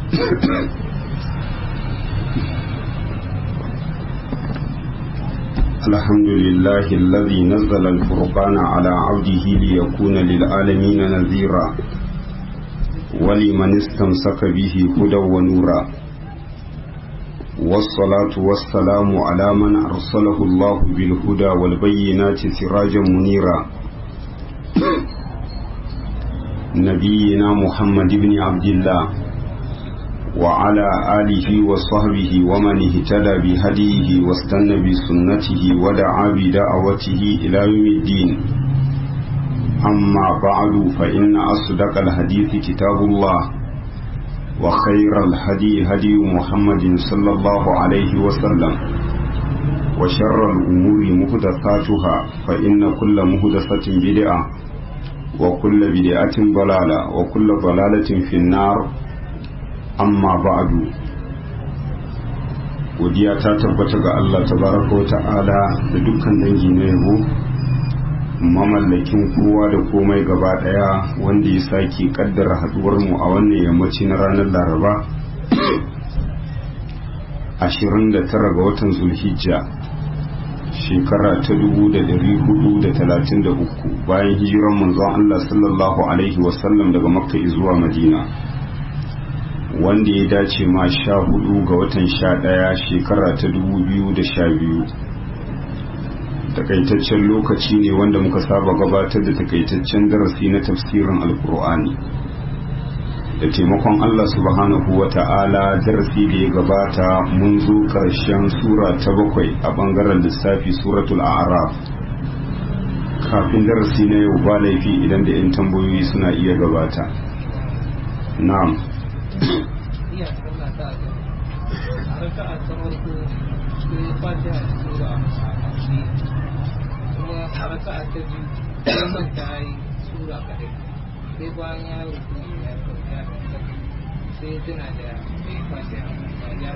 الحمد لله الذي نزل الفرقان على عبده ليكون للعالمين نذيرا ولمن استمسك به هدى ونورا والصلاة والسلام على من أرسله الله بالهدى والبينات سراجا منيرا نبينا محمد بن عبد الله وعلى آله وصحبه ومن اهتدى بهديه واستنى بسنته ودعا بدعوته إلى يوم الدين أما بعد فإن أصدق الحديث كتاب الله وخير الهدي هدي محمد صلى الله عليه وسلم وشر الأمور مهدثاتها فإن كل مهدثة بدعة وكل بدعة ضلالة وكل ضلالة في النار amma ba'adu godiya ta tabbata ga Allah tabaraka wa ta'ala da dukkan dangi na yabo mamallakin kowa da komai gaba daya wanda ya sake kaddara haduwar mu a wannan yammaci na ranar laraba 29 ga watan zulhijja shekara ta 1433 bayan hijiran manzon Allah sallallahu alaihi wasallam daga makka zuwa madina wanda ya dace ma sha hudu ga watan sha daya shekara ta dubu biyu da sha biyu takaitaccen lokaci ne wanda muka saba gabatar da takaitaccen darasi na tafsirin alkur'ani da taimakon allah subhanahu wa ta'ala darasi da ya gabata mun zo karshen sura ta bakwai a bangaren lissafi suratul a'raf kafin darasi na yau ba laifi idan da 'yan tambayoyi suna iya gabata na'am iya sallah ta ga a raka'a ta farko sai fatiha da sura a ƙarshe kuma a raka'a ta biyu sai manta yi sura kadai sai bayan ya rubu ya ya sai tana da sai fatiha ya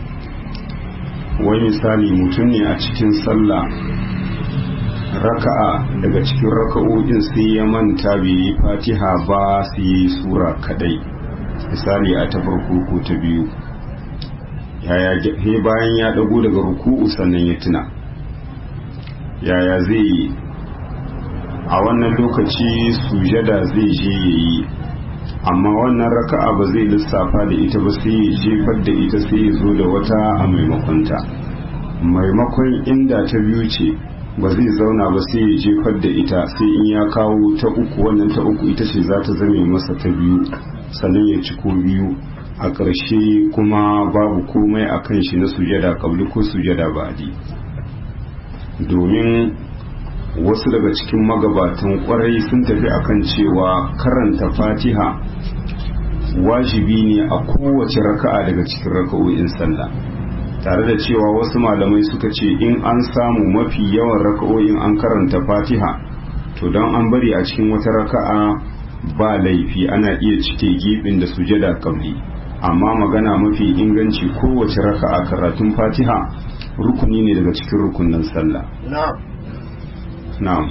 wani misali mutum ne a cikin sallah raka'a daga cikin raka'o'in sai ya manta bai yi fatiha ba sai yi sura kadai misali a ta farko ko ta biyu yaya he bayan ya dago daga ruku'u sannan ya tuna yaya zai yi a wannan lokaci sujada zai je ya yi amma wannan raka'a ba zai lissafa da ita ba sai ya jefar da ita sai ya zo da wata a maimakonta maimakon inda ta biyu ce ba zai zauna ba sai ya jefar da ita sai in ya kawo ta uku wannan ta uku ita ce za ta zame masa ta biyu sannan ya ci ko biyu a ƙarshe kuma babu komai a kan shi na sujada ƙabli ko sujada ba'adi domin wasu daga cikin magabatan ƙwarai sun tafi akan cewa karanta fatiha wajibi ne a kowace raka'a daga cikin raka'o'in sallah tare da cewa wasu malamai suka ce in an samu mafi yawan raka'o'in an karanta fatiha to don an bari a cikin wata raka'a ba laifi ana iya cike gibin da sujada kabli amma magana mafi inganci kowace raka'a karatun fatiha rukuni ne daga cikin rukunin sallah na'am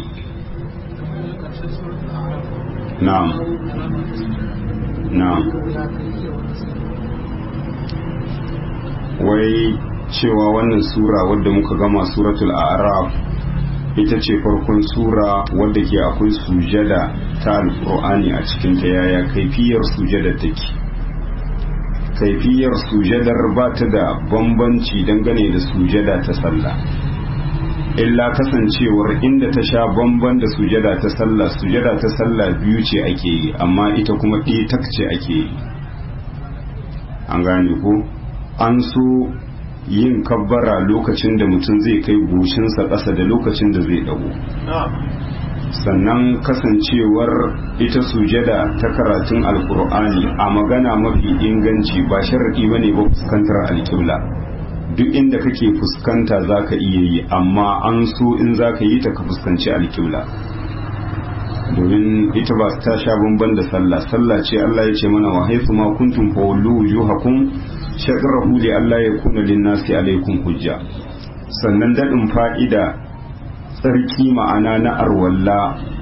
na'am na'am wai cewa wannan sura wadda muka gama suratul a'raf ita ce farkon sura wadda ke akwai sujada ta alkur'ani a cikin ta yaya kaifiyar sujada take kaifiyar sujadar ba ta da bambanci dangane da sujada ta sallah illa kasancewar inda ta sha bamban da sujada ta sallah sujada ta sallah biyu ce ake yi amma ita kuma ɗaya tak ce ake yi an gane ko an so yin kabbara lokacin da mutum zai kai goshinsa ƙasa da lokacin da zai dago sannan kasancewar ita sujada ta karatun alkur'ani a magana mafi inganci ba sharaɗi bane ba fuskantar alƙibla duk inda kake fuskanta za ka iya yi amma an so in za ka yi ta ka fuskanci alƙibla domin ita ba ta sha bamban da sallah sallah ce Allah ya ce mana wa haifu ma kuntum fa wallu wujuhakum shakrahu li Allah ya kuna linnasi alaikum hujja sannan daɗin fa'ida tsarki ma'ana na arwalla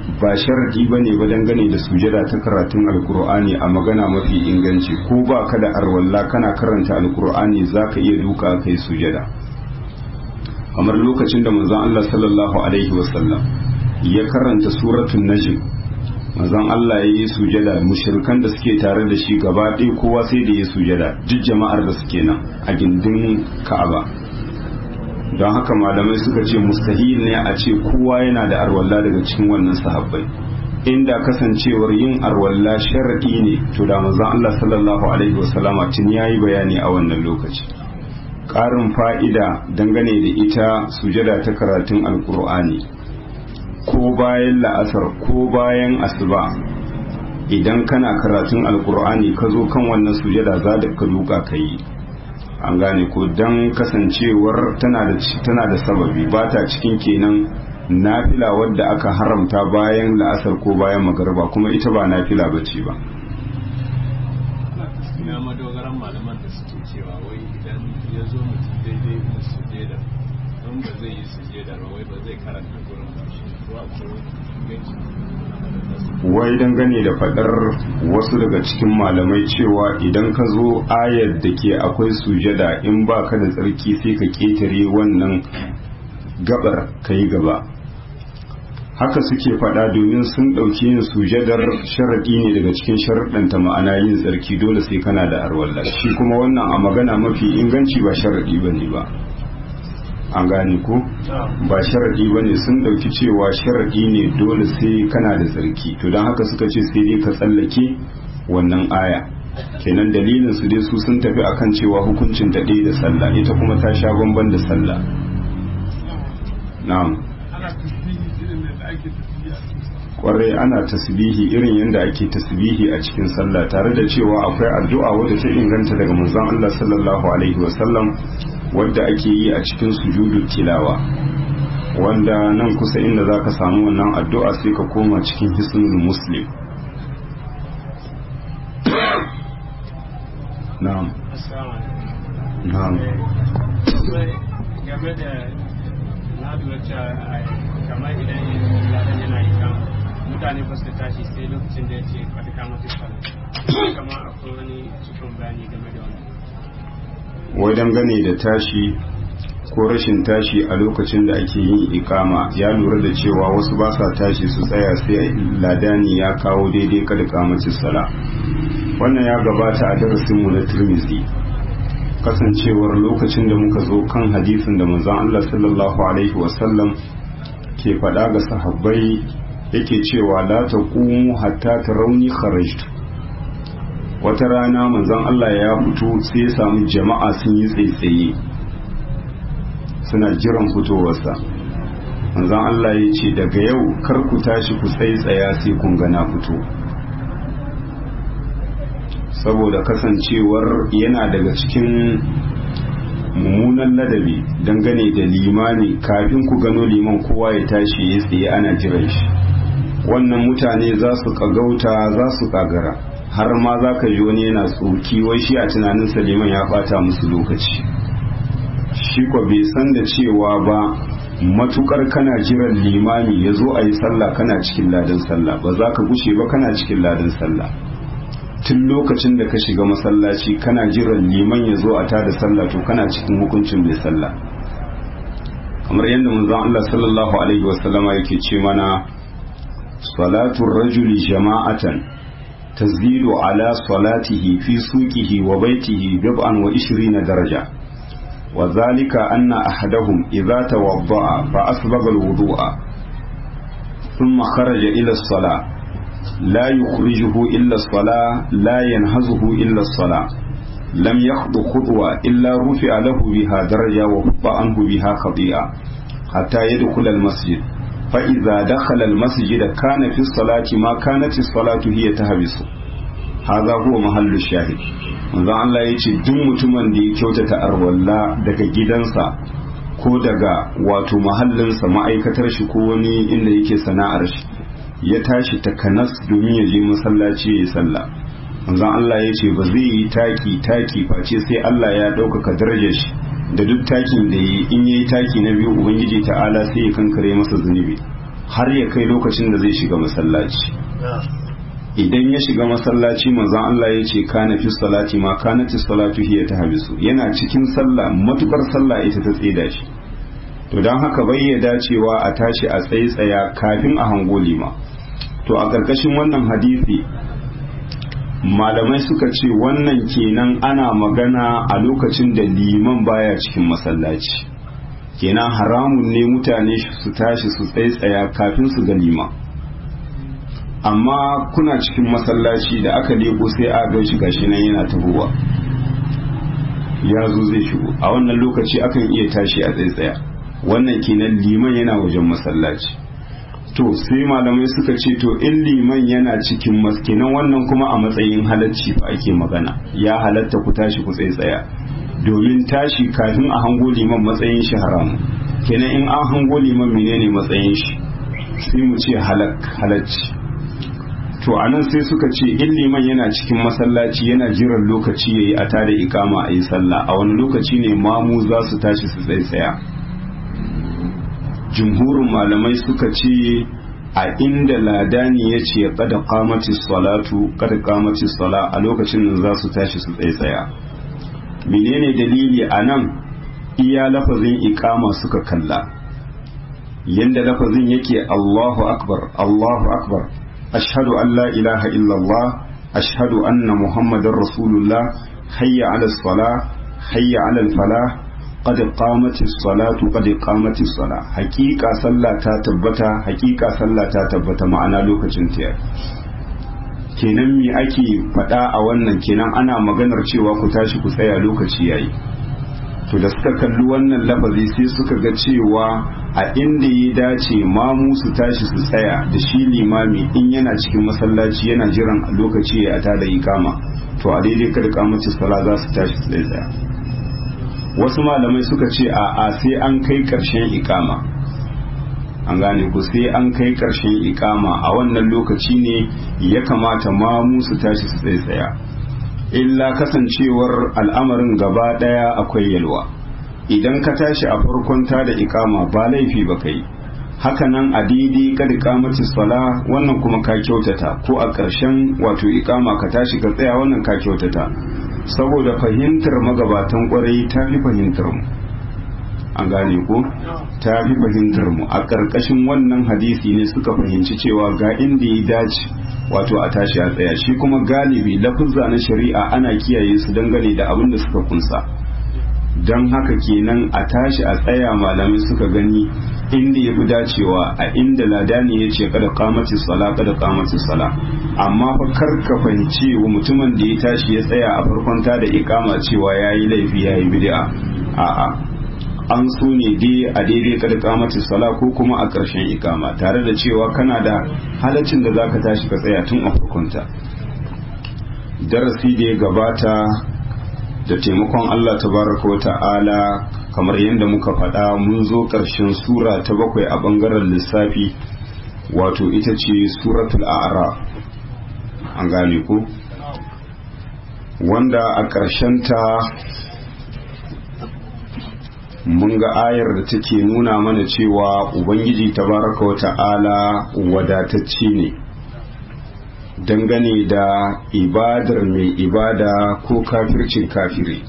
ba sharadi ba ne ba dangane da sujada ta karatun alkur'ani a magana mafi inganci ko ba ka da arwalla kana karanta alkur'ani za ka iya duka kai sujada kamar lokacin da manzon Allah sallallahu alaihi wasallam ya karanta suratul najm manzon Allah ya yi sujada mushrikan da suke tare da shi gaba ɗaya kowa sai da ya sujada duk jama'ar da suke nan a gindin Ka'aba don haka malamai suka ce mustahil ne a ce kowa yana da arwalla daga cikin wannan sahabbai inda kasancewar yin arwalla sharadi ne to da manzon Allah sallallahu alaihi wasallama tun yayi bayani a wannan lokaci ƙarin fa'ida dangane da ita sujada ta karatun alkur'ani ko bayan la'asar ko bayan asuba idan kana karatun alkur'ani ka zo kan wannan sujada za da ka duka ka yi an gane ko don kasancewar tana da sababi ba ta cikin kenan nafila wadda aka haramta bayan la'asar ko bayan magarba kuma ita ba nafila ba ce ba ina madogaran malaman da suke cewa wai idan ya zo mutum daidai da sujeda don ba zai yi sujeda ba wai ba zai karanta gurin ba shi ko akwai inganci wai dangane da fadar wasu daga cikin malamai cewa idan ka zo ayar da ke akwai sujada in ba ka da tsarki sai ka ketare wannan gabar ka yi gaba haka suke fada domin sun ɗauki yin sujadar sharaɗi ne daga cikin sharaɗanta ma'ana yin tsarki dole sai kana da arwallah shi kuma wannan a magana mafi inganci ba sharaɗi ba ne ba an gane ko ba sharaɗi ba ne sun ɗauki cewa sharaɗi ne dole sai kana da tsarki to don haka suka ce sai dai ka tsallake wannan aya kenan dalilin su dai su sun tafi akan cewa hukuncin ta ɗaya da sallah ita kuma ta sha bamban da sallah na'am kwarai ana tasbihi irin yadda ake tasbihi a cikin sallah tare da cewa akwai addu'a wadda ta inganta daga manzon Allah sallallahu alaihi wasallam wadda ake yi a cikin sujudu tilawa wanda nan kusa inda zaka samu wannan addu'a sai ka koma cikin hisnul muslim na'am na'am game da na lura cewa kamar idan ladan yana yi kan mutane ba su tashi sai lokacin da ya ce kwata kama su fara kama akwai wani cikin bayani game da wani wai dangane da tashi ko rashin tashi a lokacin da ake yin ikama ya lura da cewa wasu ba sa tashi su tsaya sai ladani ya kawo daidai kada kamacin sala wannan ya gabata a darasinmu na turmizi kasancewar lokacin da muka zo kan hadisin da manzon Allah sallallahu alaihi wasallam ke faɗa ga sahabbai yake cewa la taqumu hatta tarawni kharajtu wata rana manzon Allah ya fito sai ya samu jama'a sun yi tsaitsaye suna jiran fitowarsa manzon Allah ya ce daga yau kar ku tashi ku tsaitsaya sai kun ga na fito saboda kasancewar yana daga cikin mummunan ladabi dangane da limani kafin ku gano liman kowa ya tashi ya tsaye ana jiran shi wannan mutane za su kagauta za su kagara har ma za ka ji wani yana tsoki wai shi a tunaninsa liman ya bata musu lokaci shi ko bai san da cewa ba matukar kana jiran limami ya zo a yi sallah kana cikin ladan sallah ba za ka gushe ba kana cikin ladan sallah tun lokacin da ka shiga masallaci kana jiran liman ya zo a tada sallah to kana cikin hukuncin mai sallah kamar yadda manzon Allah sallallahu alaihi wasallama yake ce mana salatu rajuli jama'atan tazidu ala salatihi fi suqihi wa baitihi bib'an wa 20 daraja wa zalika anna ahadahum idza tawadda'a fa asbagha al-wudu'a thumma kharaja ila as-salah لا يخرجه إلا الصلاة لا ينهزه إلا الصلاة لم يخض خطوة إلا رفع له بها درجة وحط عنه بها خطيئة حتى يدخل المسجد فإذا دخل المسجد كان في الصلاة ما كانت الصلاة هي تهبس هذا هو محل الشاهد manzon Allah ya ce duk mutumin da ya kyautata arwalla daga gidansa ko daga wato mahallinsa ma'aikatar shi ko wani inda yake sana'ar shi ya tashi takanas domin ya je masallaci ya sallah manzon Allah ya ce ba zai yi taki taki face sai Allah ya ɗaukaka darajar shi da duk takin da yi in yayi taki na biyu ubangiji ta'ala sai ya kankare masa zunubi har ya kai lokacin da zai shiga masallaci idan ya shiga masallaci manzon Allah ya ce kana fi salati ma kanati salatu hiya ta habisu yana cikin sallah matukar sallah ita ta tsida shi to don haka bai ya dacewa a tashi a tsaye tsaya kafin a hango lima to a ƙarƙashin wannan hadisi malamai suka ce wannan kenan ana magana a lokacin da liman baya cikin masallaci kenan haramun ne mutane su tashi su tsaye tsaya kafin su ga lima amma kuna cikin masallaci da aka leko sai a gan shi gashi nan yana tahowa ya zo zai shigo a wannan lokaci akan iya tashi a tsaitsaya wannan kenan liman yana wajen masallaci to sai malamai suka ce to in liman yana cikin maskinan wannan kuma a matsayin halacci fa ake magana ya halatta ku tashi ku tsaitsaya domin tashi kafin a hango liman matsayin shi haramu kenan in an hango liman menene matsayin shi sai mu ce halacci to anan sai suka ce in liman yana cikin masallaci yana jiran lokaci yayi a tada ikama a yi sallah a wani lokaci ne mamu za su tashi su tsaya jumhurin malamai suka ce a inda ladani ya ce kada kamati salatu kada kamati sala a lokacin da za su tashi su tsaya menene dalili a nan iya lafazin ikama suka kalla yanda lafazin yake Allahu akbar Allahu akbar ashhadu an la ilaha illallah ashhadu anna muhammadar rasulullah hayya ala salah hayya ala falah qad qamatis salatu qad qamatis sala haqiqa sallah ta tabbata haqiqa sallah ta tabbata ma'ana lokacin ta kenan me ake faɗa a wannan kenan ana maganar cewa ku tashi ku tsaya lokaci yayi to da suka kalli wannan lafazi sai suka ga cewa a inda ya dace mamu su tashi su tsaya da shi limami in yana cikin masallaci yana jiran lokaci ya tada ikama to a daidai kada kamacin sala za su tashi su tsaya wasu malamai suka ce a a sai an kai karshen ikama an gane ku sai an kai karshen ikama a wannan lokaci ne ya kamata mamu su tashi su tsaya illa kasancewar al'amarin gaba daya akwai yalwa idan ka tashi a farkon ta da ikama ba laifi ba kai hakanan a daidai kada kamaci sala wannan kuma ka kyautata ko a ƙarshen wato ikama ka tashi ka tsaya wannan ka kyautata saboda fahimtar magabatan kwarai ta fi fahimtar mu an gane ko ta fi fahimtar mu a ƙarƙashin wannan hadisi ne suka fahimci cewa ga inda ya dace wato a tashi a tsaya shi kuma galibi lafuzza na shari'a ana kiyaye su dangane da abin da suka kunsa don haka kenan a tashi a tsaya malamai suka gani inda ya fi dacewa a inda ladani ya ce kada kamaci sala kada kamaci sala amma fa kar ka fahimci wa mutumin da ya tashi ya tsaya a farkon ta da ikama cewa ya yi laifi ya yi bid'a a'a an so ne dai a daidai kada kamaci sala ko kuma a ƙarshen ikama tare da cewa kana da halaccin da zaka tashi ka tsaya tun a farkonta darasi da ya gabata da taimakon Allah tabaraka wa ta'ala kamar yadda muka faɗa mun zo ƙarshen sura ta bakwai a ɓangaren lissafi wato ita ce suratul a'raf an gane ku wanda a ta mun ga ayar da take nuna mana cewa ubangiji tabaraka wa ta'ala wadatacce ne dangane da ibadar mai ibada ko kafircin kafiri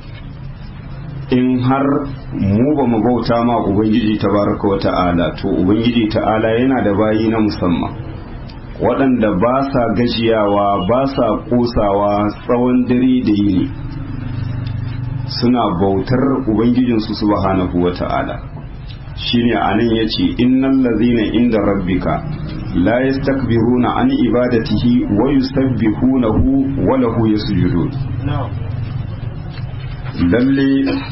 in har mu ba mu bauta ma ubangiji tabaraka wa ta'ala to ubangiji ta'ala yana da bayi na musamman waɗanda ba sa gajiyawa ba sa ƙosawa tsawon dare da yini suna bautar ubangijinsu subhanahu wa ta'ala shine anan yace innal ladzina inda rabbika la yastakbiruna an ibadatihi wa yusabbihunahu wa lahu yasjudun lalle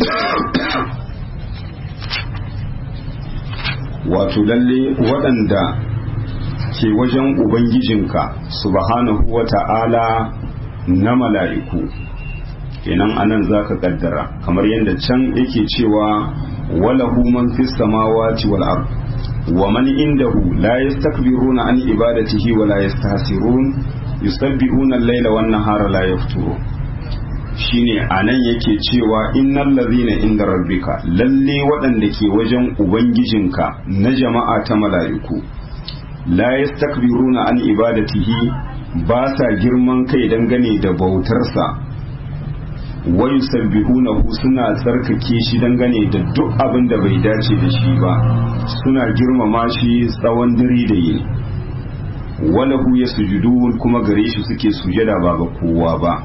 wato lalle waɗanda ke wajen ubangijinka subhanahu wa ta'ala na mala'iku kenan anan zaka kaddara kamar yadda can yake cewa walahu man fis samawati wal ard wa man indahu la yastakbiruna an ibadatihi wa la yastahsirun yusabbihuna al-laila wan nahara la yafturu shine anan yake cewa innal ladhina inda rabbika lalle waɗanda ke wajen ubangijinka na jama'a ta mala'iku la yastakbiruna an ibadatihi ba sa girman kai dangane da bautarsa wa yusabbihunahu suna tsarkake shi dangane da duk abin da bai dace da shi ba suna girmama shi tsawon dare da yini walahu yasjudun kuma gare shi suke sujada ba ga kowa ba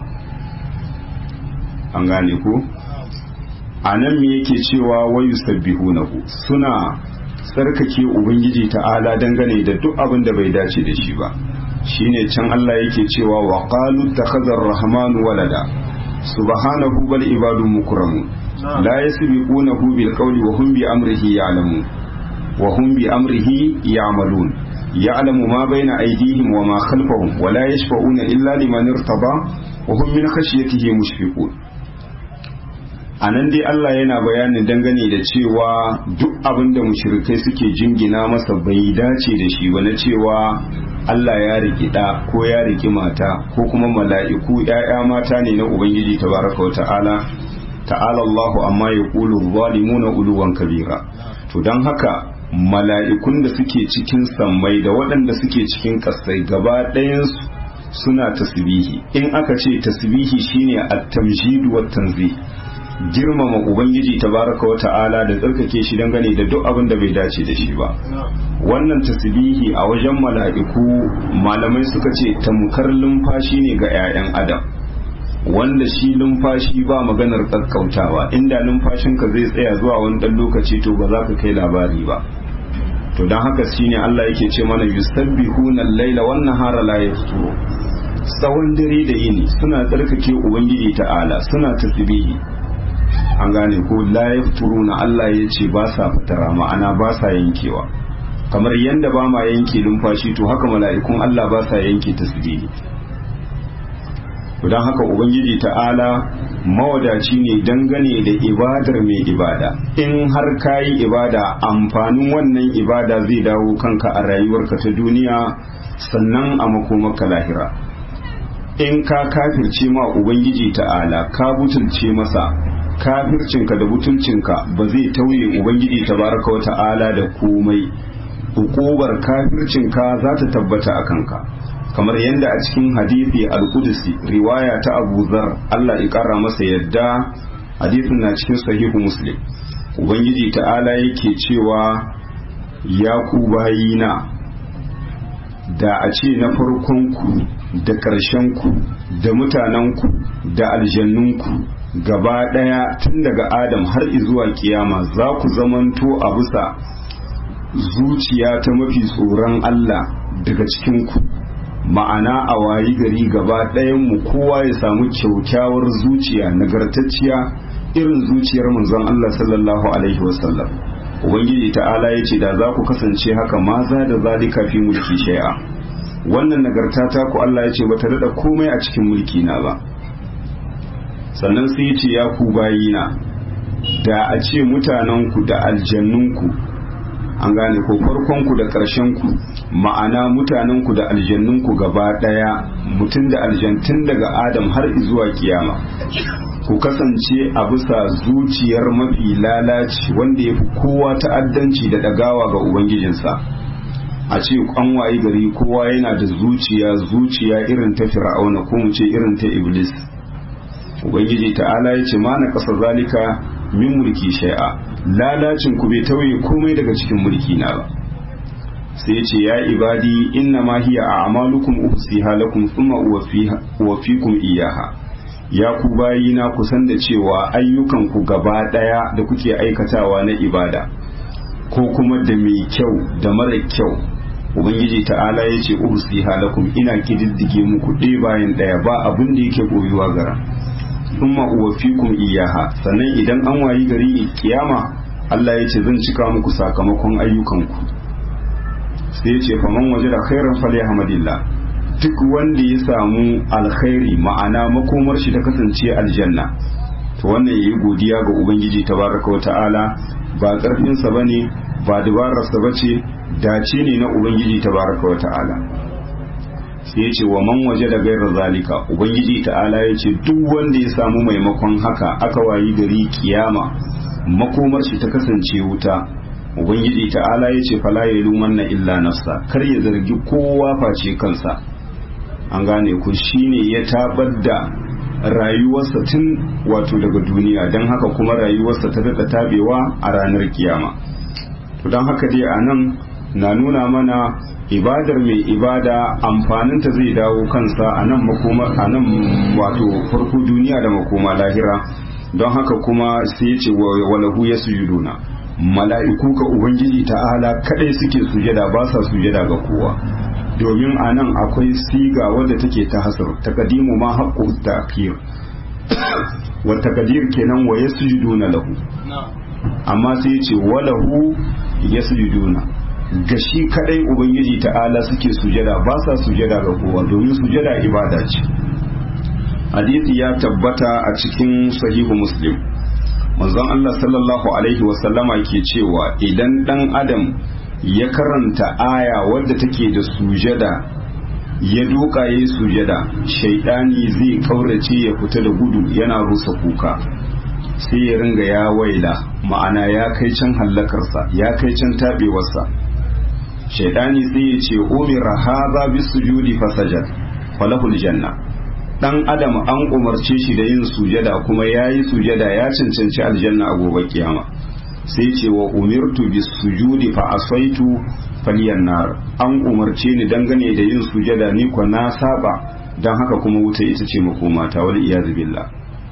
an gane ko a nan me yake cewa wayu sabbihunahu suna tsarkake ubangiji ta'ala dangane da duk abin da bai dace da shi ba shine can Allah yake cewa wa qalu takhadha ar-rahmanu walada subhanahu bal ibadu mukramu la yasbiqunahu bil qawli wa hum bi amrihi ya'lamun wa hum bi amrihi ya'malun ya'lamu ma bayna aydihim wa ma khalfahum wa la yashfa'una illa liman irtada wa hum min khashyatihi mushfiqun a nan dai Allah yana bayanin dangane da cewa duk abin da mushrikai suke jingina masa bai dace da shi ba na cewa Allah ya riki ɗa ko ya riki mata ko kuma mala'iku ‘ya'ya mata ne na Ubangiji tabaraka wa ta'ala ta'ala Allahu amma ya ƙulu zalimuna uluwan kabira to don haka mala'ikun da suke cikin sammai da waɗanda suke cikin ƙasai gaba ɗayansu suna tasbihi in aka ce tasbihi shine at-tamjid wa tanzih girmama ubangiji tabaraka wa ta'ala da tsarkake shi dangane da duk abin da bai dace da shi ba wannan tasbihi a wajen mala'iku malamai suka ce tamkar lumfashi ne ga 'ya'yan adam wanda shi lumfashi ba maganar tsakkautawa inda lumfashinka zai tsaya zuwa wani dan lokaci to ba za ka kai labari ba to don haka shine Allah yake ce mana yusabbihuna al-laila wan nahara la yafturu tsawon dare da yini suna tsarkake ubangiji ta'ala suna tasbihi an gane ko la yafturuna Allah ya ce ba sa fitara ma'ana ba sa yankewa kamar yanda ba ma yanke lumfashi to haka mala'ikun Allah ba sa yanke tasbihi don haka ubangiji ta'ala mawadaci ne dangane da ibadar mai ibada in har kayi ibada amfanin wannan ibada zai dawo kanka a rayuwarka ta duniya sannan a makomaka lahira in ka kafirce ma ubangiji ta'ala ka butulce masa kafircinka da butulcinka ba zai tauye ubangiji tabaraka wa ta'ala da komai hukubar kafircinka za ta tabbata a kanka kamar yadda a cikin hadisi al-qudsi riwaya ta Abu Zar Allah ya kara masa yadda hadisin na cikin sahihu Muslim ubangiji ta'ala yake cewa ya ku bayina da a ce na farkon ku da ƙarshen ku da mutanen ku da aljannun ku gaba ɗaya tun daga Adam har zuwa kiyama za ku zamanto a bisa zuciya ta mafi tsoron Allah daga cikin ku ma'ana a wayi gari gaba mu kowa ya samu kyaukyawar zuciya nagartacciya irin zuciyar manzon Allah sallallahu alaihi wasallam ubangiji ta'ala ya ce da za ku kasance haka ma za da zalika fi mulki shay'a wannan nagarta ta ku Allah ya ce bata daɗa komai a cikin mulki na ba sannan sai ya ce ya ku bayina da a ce mutanenku da aljannunku an gane ko farkonku da ƙarshenku ma'ana mutanenku da aljannunku gaba ɗaya mutum da aljantun daga adam har zuwa kiyama ku kasance a bisa zuciyar mafi lalaci wanda ya fi kowa ta'addanci da ɗagawa ga ubangijinsa a ce an wayi gari kowa yana da zuciya zuciya irin ta fir'auna ko mu ce irin ta iblis ubangiji ta'ala ya ce ma na ƙasa zalika min mulki shai'a lalacin ku bai tauye komai daga cikin mulki na ba sai ya ce ya ibadi inna ma hiya a'malukum uhsiha lakum thumma uwaffikum iyaha ya ku bayina ku san da cewa ayyukan ku gaba daya da kuke aikatawa na ibada ko kuma da mai kyau da mara kyau ubangiji ta'ala ya ce uhsiha lakum ina kididdige muku ɗaya bayan ɗaya ba abin da yake koyuwa gara thumma uwaffikum iyaha sannan idan an wayi gari kiyama Allah ya ce zan cika muku sakamakon ayyukanku sai ya ce faman waje da khairan falyahmadillah duk wanda ya samu alkhairi ma'ana makomar shi ta kasance aljanna to wannan yayi godiya ga ubangiji tabaraka wa ta'ala ba karfin sa bane ba dabarar sa bace dace ne na ubangiji tabaraka wa ta'ala sai ya ce wa man waje da gairar zalika ubangiji ta'ala ya ce duk wanda ya samu maimakon haka aka wayi gari kiyama makomar shi ta kasance wuta ubangiji ta'ala ya ce fala ya lumanna illa nafsa kar ya zargi kowa face kansa an gane ku shine ya tabar da rayuwarsa tun wato daga duniya don haka kuma rayuwarsa ta daɗa tabewa a ranar kiyama to don haka dai a nan na nuna mana ibadar mai ibada amfaninta zai dawo kansa a nan makoma a nan wato farko duniya da makoma lahira don haka kuma sai ya ce walahu ya sujuduna mala'iku ka ubangiji ta'ala kadai suke sujada ba sa sujada ga kowa domin a nan akwai siga wadda take ta hasar takadimu ma haƙƙo ta'khir wa takadir kenan wa yasjuduna lahu amma sai ce walahu yasjuduna ga shi kadai ubangiji ta'ala suke sujada ba sa sujada ga kowa domin sujada ibada ce hadisi ya tabbata a cikin sahihu muslim manzon Allah sallallahu alaihi wasallama ke cewa idan dan adam ya karanta aya wadda take da sujada ya duka yayi sujada shaidani zai kaurace ya fita da gudu yana rusa kuka sai ya ringa ya waila ma'ana ya kai can hallakarsa ya kai can tabewarsa shaidani sai ya ce umira hadha bisujudi fasajad falahul janna dan adam an umarce shi da yin sujada kuma yayi sujada ya cancanci aljanna a gobe kiyama sai ce wa umirtu bis sujudi fa asaitu faliyan nar an umarce ni dangane da yin sujada ni ko na saba dan haka kuma wuta ita ce makoma ta wal iyaz billah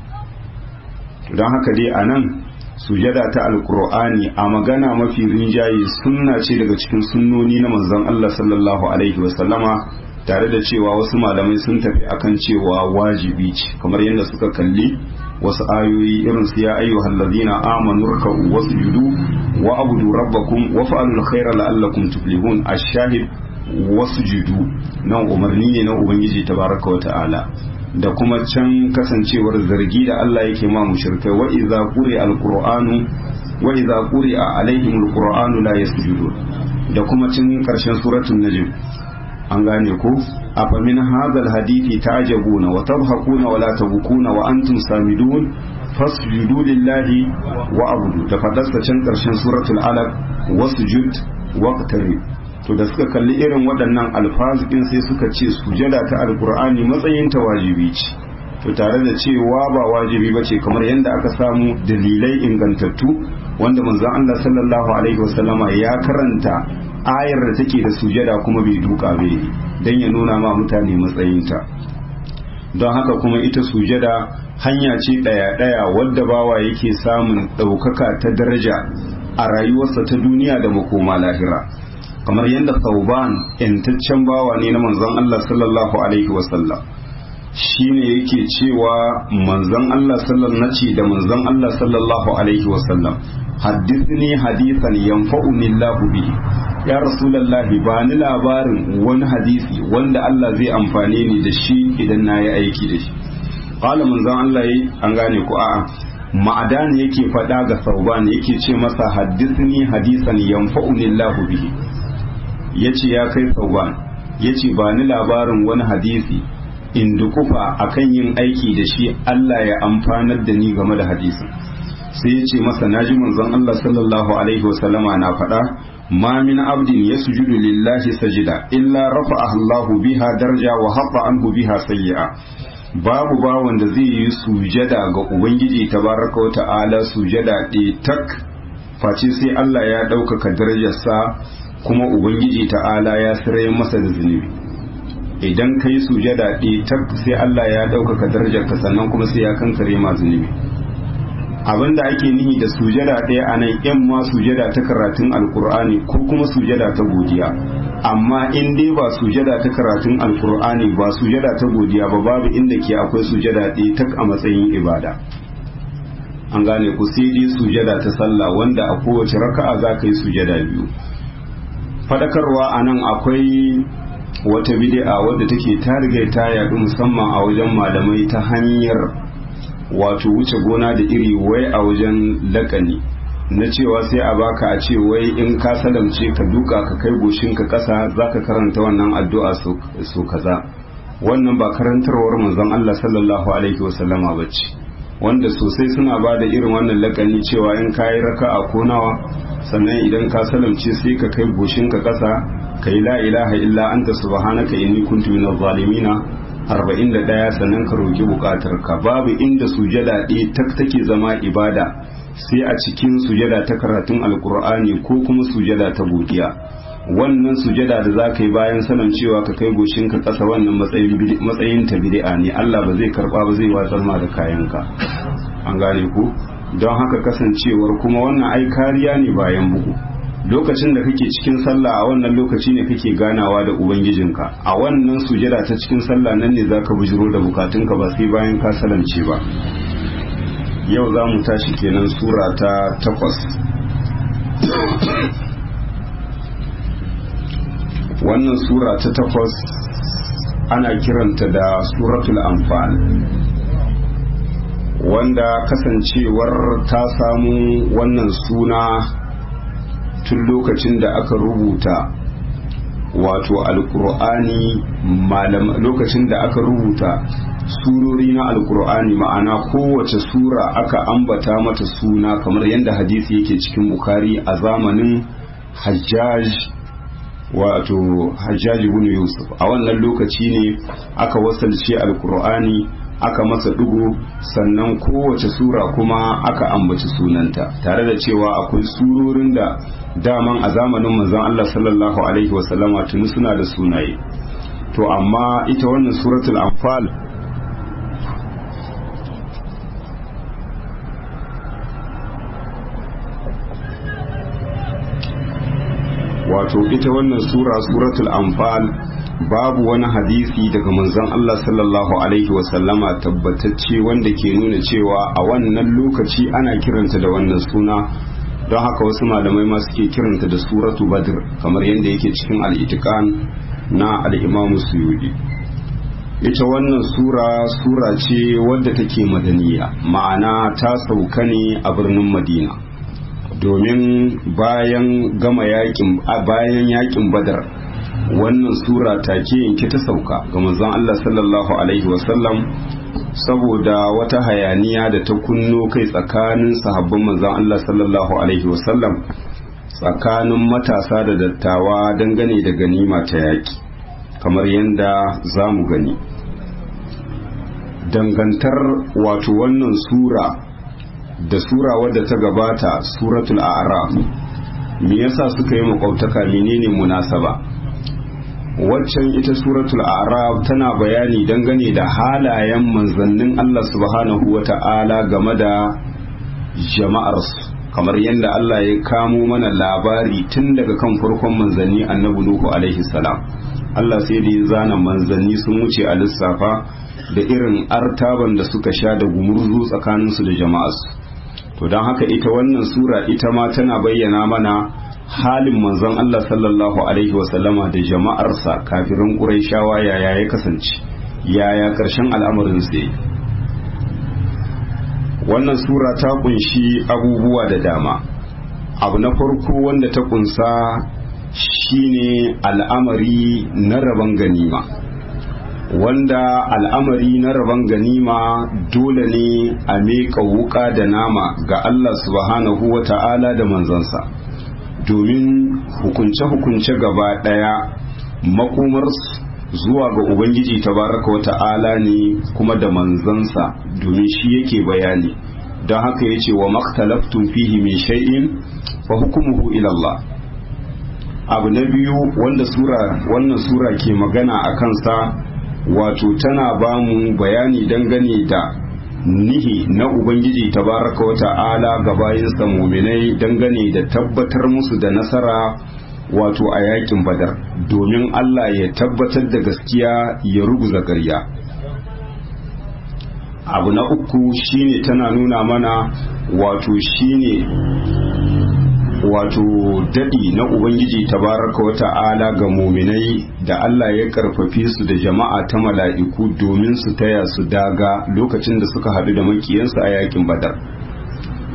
dan haka dai anan sujada ta alqur'ani a magana mafi rinjaye sunna ce daga cikin sunnoni na manzon Allah sallallahu alaihi wasallama tare da cewa wasu malamai sun tafi akan cewa wajibi ce kamar yadda suka kalli wasu ayoyi irin su ya ayyuhal ladina amanu ruk'u wasjudu wa abudu rabbakum wa fa'alul khaira la'allakum tuflihun ash-shahid wasjudu nan umarni ne na ubangiji tabaraka wa ta'ala da kuma can kasancewar zargi da Allah yake ma mushrikai wa idza quri'a al-qur'anu wa idza quri'a alaihim al-qur'anu la yasjudun da kuma cin karshen suratul najm an gane ko afa min hadha hadithi ta'jabuna wa tabhaquna wa la tabkuna wa antum samidun fasjudu lillahi wa abudu da fadarsa can karshen suratul alaq wasjud waqtarib to da suka kalli irin waɗannan alfazikin sai suka ce sujada ta alkur'ani matsayin ta wajibi ce to tare da cewa ba wajibi ba ce kamar yadda aka samu dalilai ingantattu wanda manzon Allah sallallahu alaihi wasallama ya karanta ayar da take da sujada kuma bai duka bai dan ya nuna ma mutane matsayinta don haka kuma ita sujada hanya ce ɗaya-ɗaya wadda bawa yake samun ɗaukaka ta daraja a rayuwarsa ta duniya da makoma lahira kamar yadda sauban yantaccen bawa ne na manzon Allah sallallahu alaihi wasallam shine yake cewa manzon Allah sallallahu nace da manzon Allah sallallahu alaihi wasallam haddithni hadithan yanfa'uni Allah bihi ya rasulullahi ba ni labarin wani hadisi wanda Allah zai amfane ni da shi idan na yi aiki da shi qala manzon Allah yi an gane ku a'a ma'adan yake faɗa ga sauban yake ce masa haddithni hadisan yanfa'uni Allah bihi ya ce ya kai sauban ya ce ba ni labarin wani hadisi in dukufa akan yin aiki da shi Allah ya amfanar da ni game da hadisin sai ya ce masa naji manzon Allah sallallahu alaihi wasallama na faɗa ma min abdin yasjudu lillahi sajida illa rafa'ahu Allahu biha darja wa hatta anhu biha sayyi'a babu bawan da zai yi sujada ga ubangiji tabaraka wa ta'ala sujada ɗaya tak face sai Allah ya ɗaukaka darajarsa kuma ubangiji ta'ala ya sirai masa da zunubi idan ka yi sujada ɗaya tak sai Allah ya ɗaukaka darajarka sannan kuma sai ya kankare ma zunubi abin da ake nihi da sujada ɗaya a nan yan ma sujada ta karatun alkur'ani ko kuma sujada ta godiya amma in dai ba sujada ta karatun alkur'ani ba sujada ta godiya ba babu inda ke akwai sujada ɗaya tak a matsayin ibada an gane ku sai dai sujada ta sallah wanda a kowace raka'a za ka yi sujada biyu fadakarwa a nan akwai wata bid'a wadda take ta riga ta yaɗu musamman a wajen malamai ta hanyar wato wuce gona da iri wai a wajen lakani na cewa sai a baka a ce wai in ka salamce ka duka ka kai goshinka ƙasa za ka karanta wannan addu'a so kaza wannan ba karantarwar manzon Allah sallallahu alaihi wasallama ba ce wanda sosai suna ba da irin wannan lakani cewa in ka yi raka a konawa sannan idan ka salamce sai ka kai goshinka ƙasa ka yi la ilaha illa anta subhanaka inni kuntu minaz zalimina arba'in da ɗaya sannan ka roƙi buƙatar ka babu inda sujada ɗaya tak take zama ibada sai a cikin sujada ta karatun alkur'ani ko kuma sujada ta godiya wannan sujada da za ka yi bayan sanin cewa ka kai goshinka ƙasa wannan matsayin ta bid'a ne Allah ba zai karɓa ba zai watsar ma da kayanka an gane ku don haka kasancewar kuma wannan ai kariya ne bayan bugu lokacin da kake cikin sallah a wannan lokaci ne kake ganawa da ubangijinka a wannan sujada ta cikin sallah nan ne zaka bujiro da bukatunka ba sai bayan ka salance ba yau za mu tashi kenan sura ta takwas wannan sura ta takwas ana kiranta da suratul anfal wanda kasancewar ta samu wannan suna tun lokacin da aka rubuta wato alkur'ani lokacin da aka rubuta surori na alkur'ani ma'ana kowace sura aka ambata mata suna kamar yadda hadisi yake cikin bukari a zamanin hajjaj wato hajjaj ibn yusuf a wannan lokaci ne aka wasalce alkur'ani aka masa dugu sannan kowace sura kuma aka ambaci sunanta tare da cewa akwai surorin da daman a zamanin manzon Allah sallallahu alaihi wasallama tuni suna da sunaye to amma ita wannan suratul anfal wato ita wannan sura suratul anfal babu wani hadisi daga manzon Allah sallallahu alaihi wasallama tabbatacce wanda ke nuna cewa a wannan lokaci ana kiranta da wannan suna don haka wasu malamai ma suke kiranta da suratu badr kamar yadda yake cikin al'itikan na al'imamu suyudi ita wannan sura sura ce wadda take madaniya ma'ana ta sauka ne a birnin madina domin bayan gama yakin bayan yakin badar wannan sura take yanke ta sauka ga manzon Allah sallallahu alaihi wasallam saboda wata hayaniya da ta kunno kai tsakanin sahabban manzon Allah sallallahu alaihi wasallam tsakanin matasa da dattawa dangane da ganima ta yaki kamar yadda za mu gani dangantar wato wannan sura da sura wadda ta gabata suratul a'raf me yasa suka yi makwautaka menene munasaba waccan ita suratul a'raf tana bayani dangane da halayen manzannin Allah subhanahu wata'ala game da jama'arsu kamar yadda Allah ya kamo mana labari tun daga kan farkon manzanni annabi Nuhu alaihi salam Allah sai da ya zana manzanni sun wuce a lissafa da irin artaban da suka sha da gumurzu tsakaninsu da jama'arsu to don haka ita wannan sura ita ma tana bayyana mana halin manzon Allah sallallahu alaihi wasallama da jama'arsa kafirin ƙuraishawa yaya ya kasance yaya ƙarshen al'amarin sai wannan sura ta kunshi abubuwa da dama abu na farko wanda ta kunsa shine al'amari na rabon ganima wanda al'amari na rabon ganima dole ne a miƙa wuka da nama ga Allah subhanahu wa ta'ala da manzansa domin hukunce-hukunce gaba ɗaya makomar zuwa ga Ubangiji tabaraka wa ta'ala ne kuma da manzansa domin shi yake bayani don haka ya ce wa maktalaftun fihi mai shay'in fa hukumuhu ilallah abu na biyu wanda sura wannan sura ke magana a kansa wato tana ba mu bayani dangane da nihi na ubangiji tabaraka wa ta'ala ga bayansa muminai dangane da tabbatar musu da nasara wato a yakin badar domin Allah ya tabbatar da gaskiya ya ruguza ƙarya abu na uku shine tana nuna mana wato shine wato daɗi na ubangiji tabaraka wa ta'ala ga muminai da Allah ya karfafe su da jama'a ta mala'iku domin su taya su daga lokacin da suka haɗu da makiyansu a yakin badar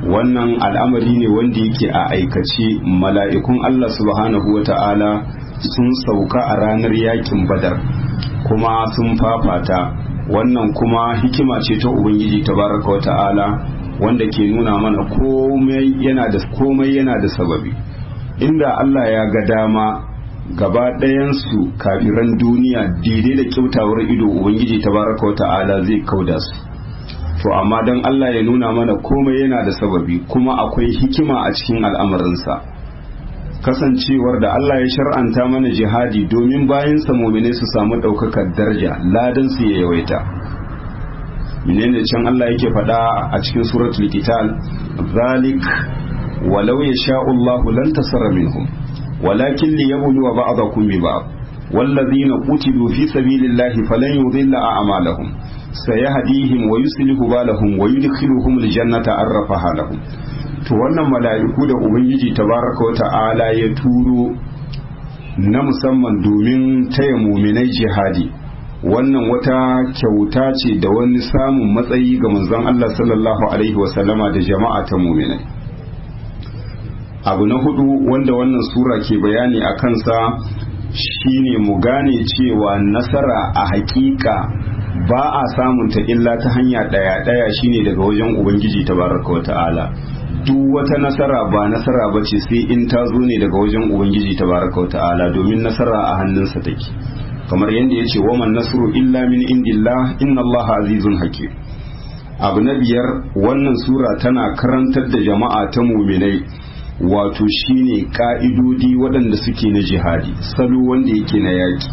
wannan al'amari ne wanda yake a aikace mala'ikun Allah subhanahu wa ta'ala sun sauka a ranar yakin badar kuma sun fafata wannan kuma hikima ce ta ubangiji tabaraka wa ta'ala wanda ke nuna mana komai yana da komai yana da sababi inda Allah ya ga dama gaba ɗayansu kafiran duniya daidai da kyautawar ido ubangiji tabaraka wa ta'ala zai kauda su to amma don Allah ya nuna mana komai yana da sababi kuma akwai hikima a cikin al'amarinsa kasancewar da Allah ya shar'anta mana jihadi domin bayan samomine su samu ɗaukakar daraja ladan su ya yawaita menene can Allah yake faɗa a cikin suratul qital zalik walau yasha'u Allahu lan tasara minhum walakin liyabluwa ba'dakum bi ba'd والذين قتلوا في سبيل الله فلن يضل أعمالهم سيهديهم ويصلح بالهم ويدخلهم الجنة عرفها لهم to wannan mala'iku da ubangiji tabaraka wa ta'ala ya turo na musamman domin taya muminai jihadi wannan wata kyauta ce da wani samun matsayi ga manzon Allah sallallahu alaihi wasallama da jama'a ta muminai abu na hudu wanda wannan sura ke bayani a kansa shine mu gane cewa nasara a hakika ba a samunta illa ta hanya daya daya shine daga wajen ubangiji tabaraka wa ta'ala duk wata nasara ba nasara ba ce sai in ta zo ne daga wajen ubangiji tabaraka wa ta'ala domin nasara a hannunsa take kamar yadda ya ce waman nasru illa min indillah inna allaha azizun hakim abu na biyar wannan sura tana karantar da jama'a ta muminai wato shine ka'idodi waɗanda suke na jihadi salo wanda yake na yaƙi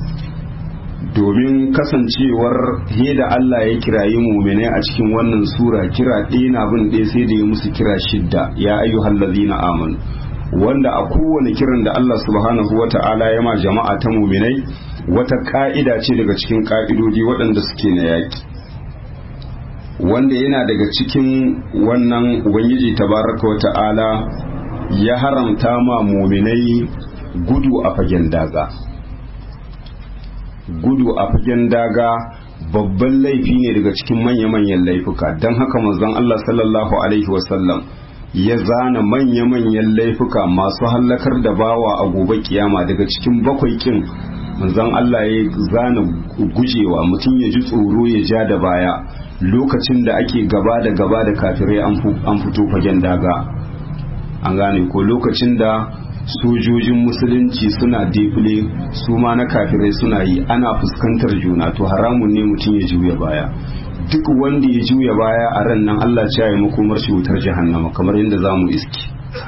domin kasancewar da Allah ya kirayi muminai a cikin wannan sura kira ɗaya na bin ɗaya sai da ya musu kira shidda ya ayyuhal ladzina amanu wanda a kowane kiran da Allah subhanahu wa ta'ala ya ma jama'a ta muminai wata ka'ida ce daga cikin ka'idodi waɗanda suke na yaƙi wanda yana daga cikin wannan ubangiji tabaraka wa ta'ala ya haramta ma muminai gudu a fagen daga gudu a fagen daga babban laifi ne daga cikin manya-manyan laifuka don haka manzon Allah sallallahu alaihi wasallam ya zana manya-manyan laifuka masu hallakar da bawa a gobe kiyama daga cikin bakwai kin manzon Allah ya zana gujewa mutum ya ji tsoro ya ja da baya lokacin da ake gaba da gaba da kafirai an fito fagen daga an gane ko lokacin da sojojin musulunci suna defile su ma na kafirai suna yi ana fuskantar juna to haramun ne mutum ya juya baya duk wanda ya juya baya a ran nan Allah ya yi makomar shi wutar jahannama kamar yadda za mu iski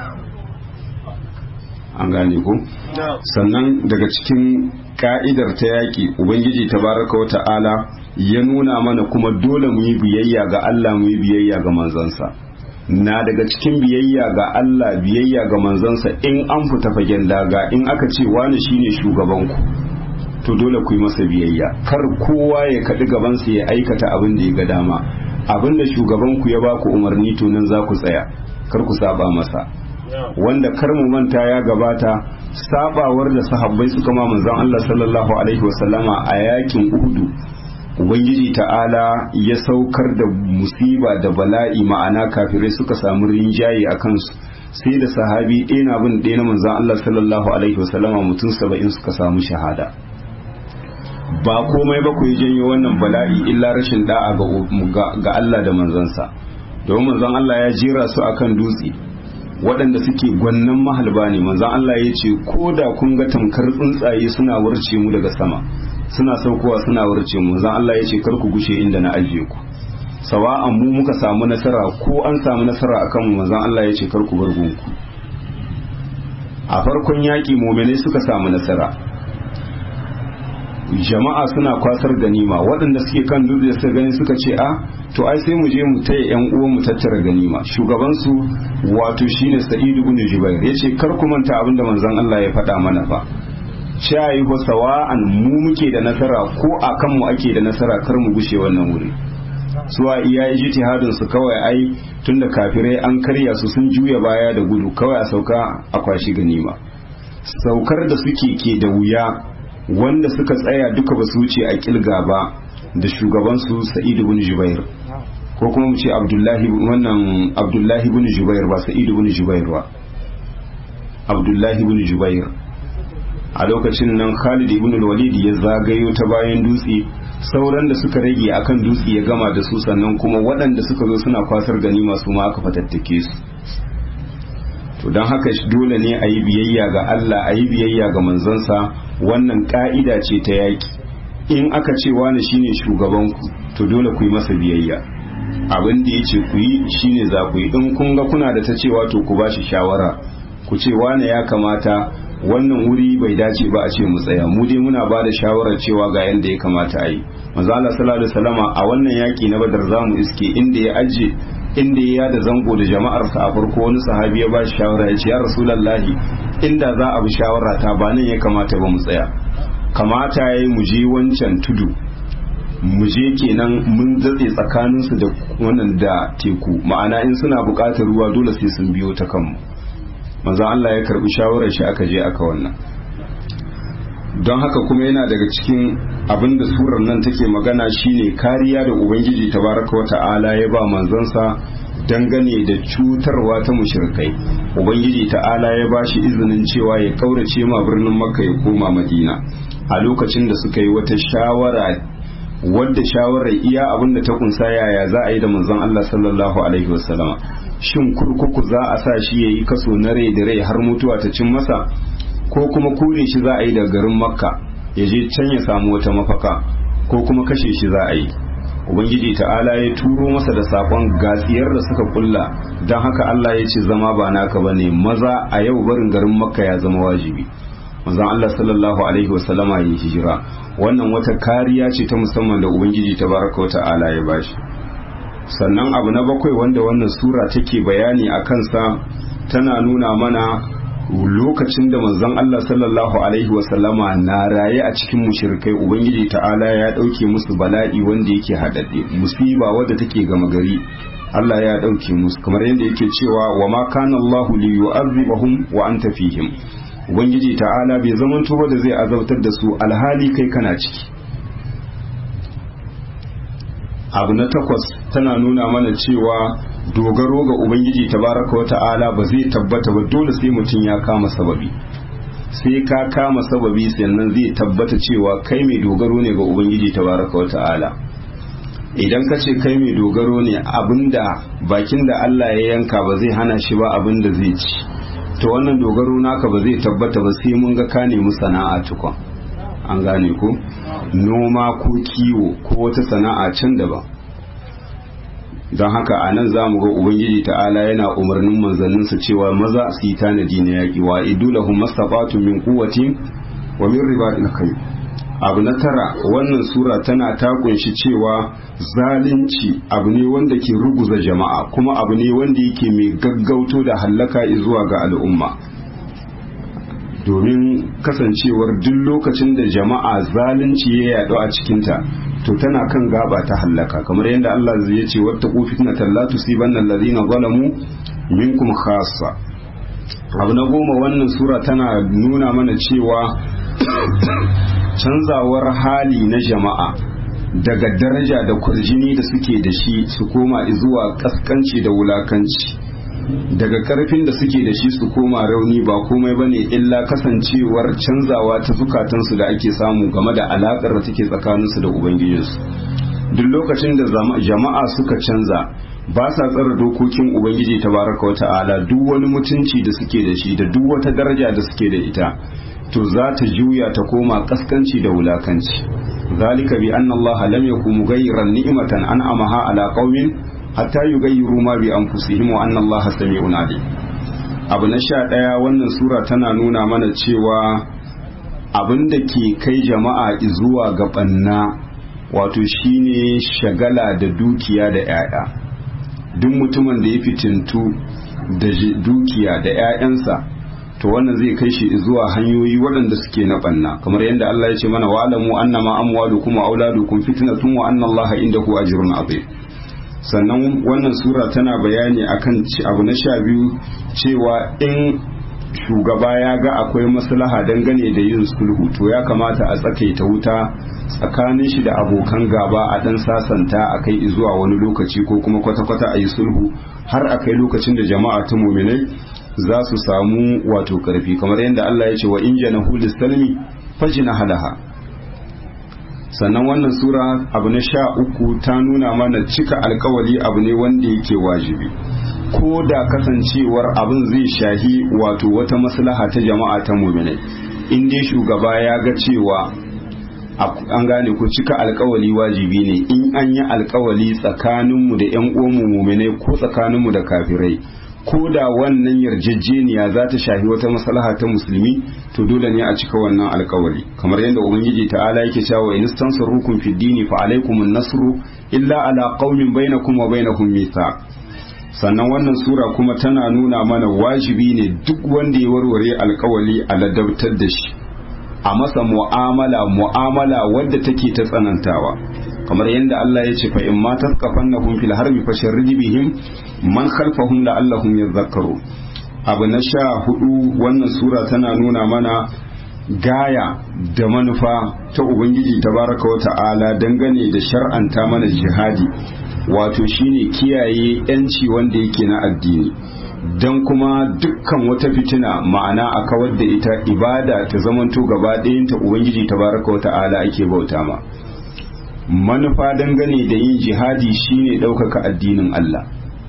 an gane ko sannan daga cikin ka'idar ta yaƙi ubangiji tabaraka wa ta'ala ya nuna mana kuma dole mu yi biyayya ga Allah mu yi biyayya ga manzansa na daga cikin biyayya ga Allah biyayya ga manzansa in an fita fagen daga in aka ce wani shine shugabanku to dole ku yi masa biyayya kar kowa ya kaɗi gabansa ya aikata abin da ya ga dama abin da shugabanku ya ba ku umarni to nan za ku tsaya kar ku saba masa wanda kar mu manta ya gabata sabawar da sahabbai suka ma manzon Allah sallallahu alaihi wasallama a yakin Uhudu ubangiji ta'ala ya saukar da musiba da bala'i ma'ana kafirai suka samu rinjaye a kansu sai da sahabi ɗaya na bin ɗaya na manzon Allah sallallahu alaihi wasallama mutum saba'in suka samu shahada ba komai ba ku yi janyo wannan bala'i illa rashin da'a ga Allah da manzansa domin manzon Allah ya jera su akan dutse waɗanda suke gwannan mahalba ne manzon Allah ya ce ko da kun ga tamkar tsuntsaye suna warce mu daga sama suna saukowa suna warce mu manzon Allah ya ce kar ku gushe inda na ajiye ku sawa'an mu muka samu nasara ko an samu nasara akan mu manzon Allah ya ce kar ku bar gunku a farkon yaƙi mu'minai suka samu nasara jama'a suna kwasar ganima waɗanda suke kan dutse suka gani suka ce a to ai sai mu je mu taya yan uwan mu tattara ganima shugaban su wato shine Sa'id ibn Jubair yace kar ku manta abin da manzon Allah ya faɗa mana fa shayi ko sawa'an mu muke da nasara ko akan mu ake da nasara kar mu gushe wannan wuri su a iya ijtihadin su kawai ai tunda kafirai an karya su sun juya baya da gudu kawai a sauka a kwashi ganima saukar da suke ke da wuya wanda suka tsaya duka ba su wuce a kilga ba da shugabansu sa'id ibn jubair ko kuma mu ce abdullahi wannan abdullahi ibn jubair ba sa'id ibn jubair ba abdullahi ibn jubair a lokacin nan khalid ibn walid ya zagayo ta bayan dutse sauran da suka rage akan dutse ya gama da su sannan kuma waɗanda suka zo suna kwasar gani masu ma aka fatattake su to don haka dole ne a yi biyayya ga Allah a yi biyayya ga manzansa wannan ka'ida ce ta yaƙi in aka ce wani shine shugabanku to dole ku yi masa biyayya abin da ya ce ku yi shine za ku yi in kun ga kuna da ta cewa to ku ba shi shawara ku ce wane ya kamata wannan wuri bai dace ba a ce mu tsaya mu dai muna ba da shawarar cewa ga yanda ya kamata a yi manzo Allah sallallahu alaihi wasallama a wannan yaki na Badar zamu iske inda ya aje inda ya da zango da jama'ar sa a farko wani sahabi ya ba shi shawara ya ce ya rasulullahi inda za a bi shawara ta ba nan ya kamata ba mu tsaya kamata yayi mu je wancan tudu mu je kenan mun zatse tsakaninsu da wannan da teku ma'ana in suna buƙatar ruwa dole sai sun biyo ta kanmu manzo Allah ya karbi shawarar shi aka je aka wannan don haka kuma yana daga cikin abin da surar nan take magana shine kariya da ubangiji tabaraka wa ta'ala ya ba manzansa dangane da cutarwa ta mushrikai ubangiji ta'ala ya ba shi izinin cewa ya kaurace ma birnin makka ya koma madina a lokacin da suka yi wata shawara wadda shawarar iya abin da ta kunsa yaya za a yi da manzon Allah sallallahu alaihi wasallama shin kurkuku za a sa shi yayi kaso na rai da rai har mutuwa ta cin masa ko kuma kure shi za a yi daga garin makka ya je can ya samu wata mafaka ko kuma kashe shi za a yi ubangiji ta'ala ya turo masa da sakon gatsiyar da suka kulla don haka Allah ya ce zama ba naka bane maza a yau barin garin makka ya zama wajibi manzon Allah sallallahu alaihi wasallama ya hijira wannan wata kariya ce ta musamman da ubangiji tabaraka wa ta'ala ya bashi sannan abu na bakwai wanda wannan sura take bayani a kansa tana nuna mana lokacin da manzon Allah sallallahu alaihi wasallama na raye a cikin mushrikai ubangiji ta'ala ya dauke musu bala'i wanda yake hadadde musiba wadda take gama gari Allah ya dauke musu kamar yadda yake cewa wa ma kana Allah li yu'adhibahum wa anta fihim ubangiji ta'ala bai zamanto ba da zai azabtar da su alhali kai kana ciki abu na takwas tana nuna mana cewa dogaro ga ubangiji tabaraka wa ta'ala ba zai tabbata ba dole sai mutum ya kama sababi sai ka kama sababi sannan zai tabbata cewa kai mai dogaro ne ga ubangiji tabaraka wa ta'ala idan ka ce kai mai dogaro ne abinda bakin da Allah ya yanka ba zai hana shi ba abinda zai ci to wannan dogaro naka ba zai tabbata ba sai mun ga ka nemi sana'a tukun an gane ko noma ko kiwo ko wata sana'a can daban don haka a nan za mu ga ubangiji ta'ala yana umarnin manzanninsa cewa maza su yi tanadi na yaƙi wa idulahum mastaqatu min quwwatin wa min ribatil khayr abu na tara wannan sura tana ta kunshi cewa zalunci abu ne wanda ke ruguza jama'a kuma abu ne wanda yake mai gaggauto da hallaka zuwa ga al'umma domin kasancewar duk lokacin da jama'a zalunci ya yaɗu a cikinta to tana kan gaba ta hallaka kamar yadda Allah ya ce wata fitna la tusibanna alladhina zalamu minkum khassa abu na goma wannan sura tana nuna mana cewa canzawar hali na jama'a daga daraja da kurjini da suke da shi su koma zuwa kaskanci da wulakanci daga karfin da suke da shi su koma rauni ba komai bane illa kasancewar canzawa ta zukatansu da ake samu game da alakar da take tsakaninsu da ubangijinsu duk lokacin da jama'a suka canza ba sa tsara dokokin ubangiji tabaraka wa ta'ala duk wani mutunci da suke da shi da duk wata daraja da suke da ita to za ta juya ta koma kaskanci da wulakanci zalika bi anna allaha lam yakun mughayyiran ni'matan an'amaha ala qaumin hatta yughayyiru ma bi anfusihim wa anna allaha sami'un alim abu na sha ɗaya wannan sura tana nuna mana cewa abin da ke kai jama'a zuwa ga ɓanna wato shine shagala da dukiya da 'ya'ya duk mutumin da ya fitintu da dukiya da 'ya'yansa to wannan zai kai shi zuwa hanyoyi waɗanda suke na ɓanna kamar yadda Allah ya ce mana wa'alamu annama amwalukum wa auladukum fitnatun wa anna Allaha indahu ajrun azim sannan wannan sura tana bayani akan abu na sha biyu cewa in shugaba ya ga akwai maslaha dangane da yin sulhu to ya kamata a tsakaita wuta tsakanin shi da abokan gaba a dan sasanta a kai zuwa wani lokaci ko kuma kwata-kwata a yi sulhu har a kai lokacin da jama'a ta muminai za su samu wato karfi kamar yadda Allah ya ce wa in janahu lisalmi fajina halaha sannan wannan sura abu na sha uku ta nuna mana cika alkawali abu ne wanda yake wajibi ko da kasancewar abin zai shahi wato wata maslaha ta jama'a ta muminai in dai shugaba ya ga cewa an gane ku cika alkawali wajibi ne in an yi alkawali tsakaninmu da 'yan uwanmu muminai ko tsakaninmu da kafirai ko da wannan yarjejeniya za ta shafi wata maslaha ta musulmi to dole ne a cika wannan alkawari kamar yadda ubangiji ta'ala yake cewa in tansurukum fi dini fa alaykum an-nasru illa ala qaumin bainakum wa bainahum mithaq sannan wannan sura kuma tana nuna mana wajibi ne duk wanda ya warware alkawali a ladabtar da shi a masa mu'amala mu'amala wadda take ta tsanantawa kamar yadda Allah ya ce fa in ma tasqafannahum fil harbi fasharrid bihim man khalfahum la'allahum yadhakkaru abu na sha hudu wannan sura tana nuna mana gaya da manufa ta ubangiji tabaraka wa ta'ala dangane da shar'anta mana jihadi wato shine kiyaye yanci wanda yake na addini don kuma dukkan wata fitina ma'ana a kawar da ita ibada ta zamanto gaba ɗayanta ubangiji tabaraka wa ta'ala ake bauta ma manufa dangane da yin jihadi shine ɗaukaka addinin Allah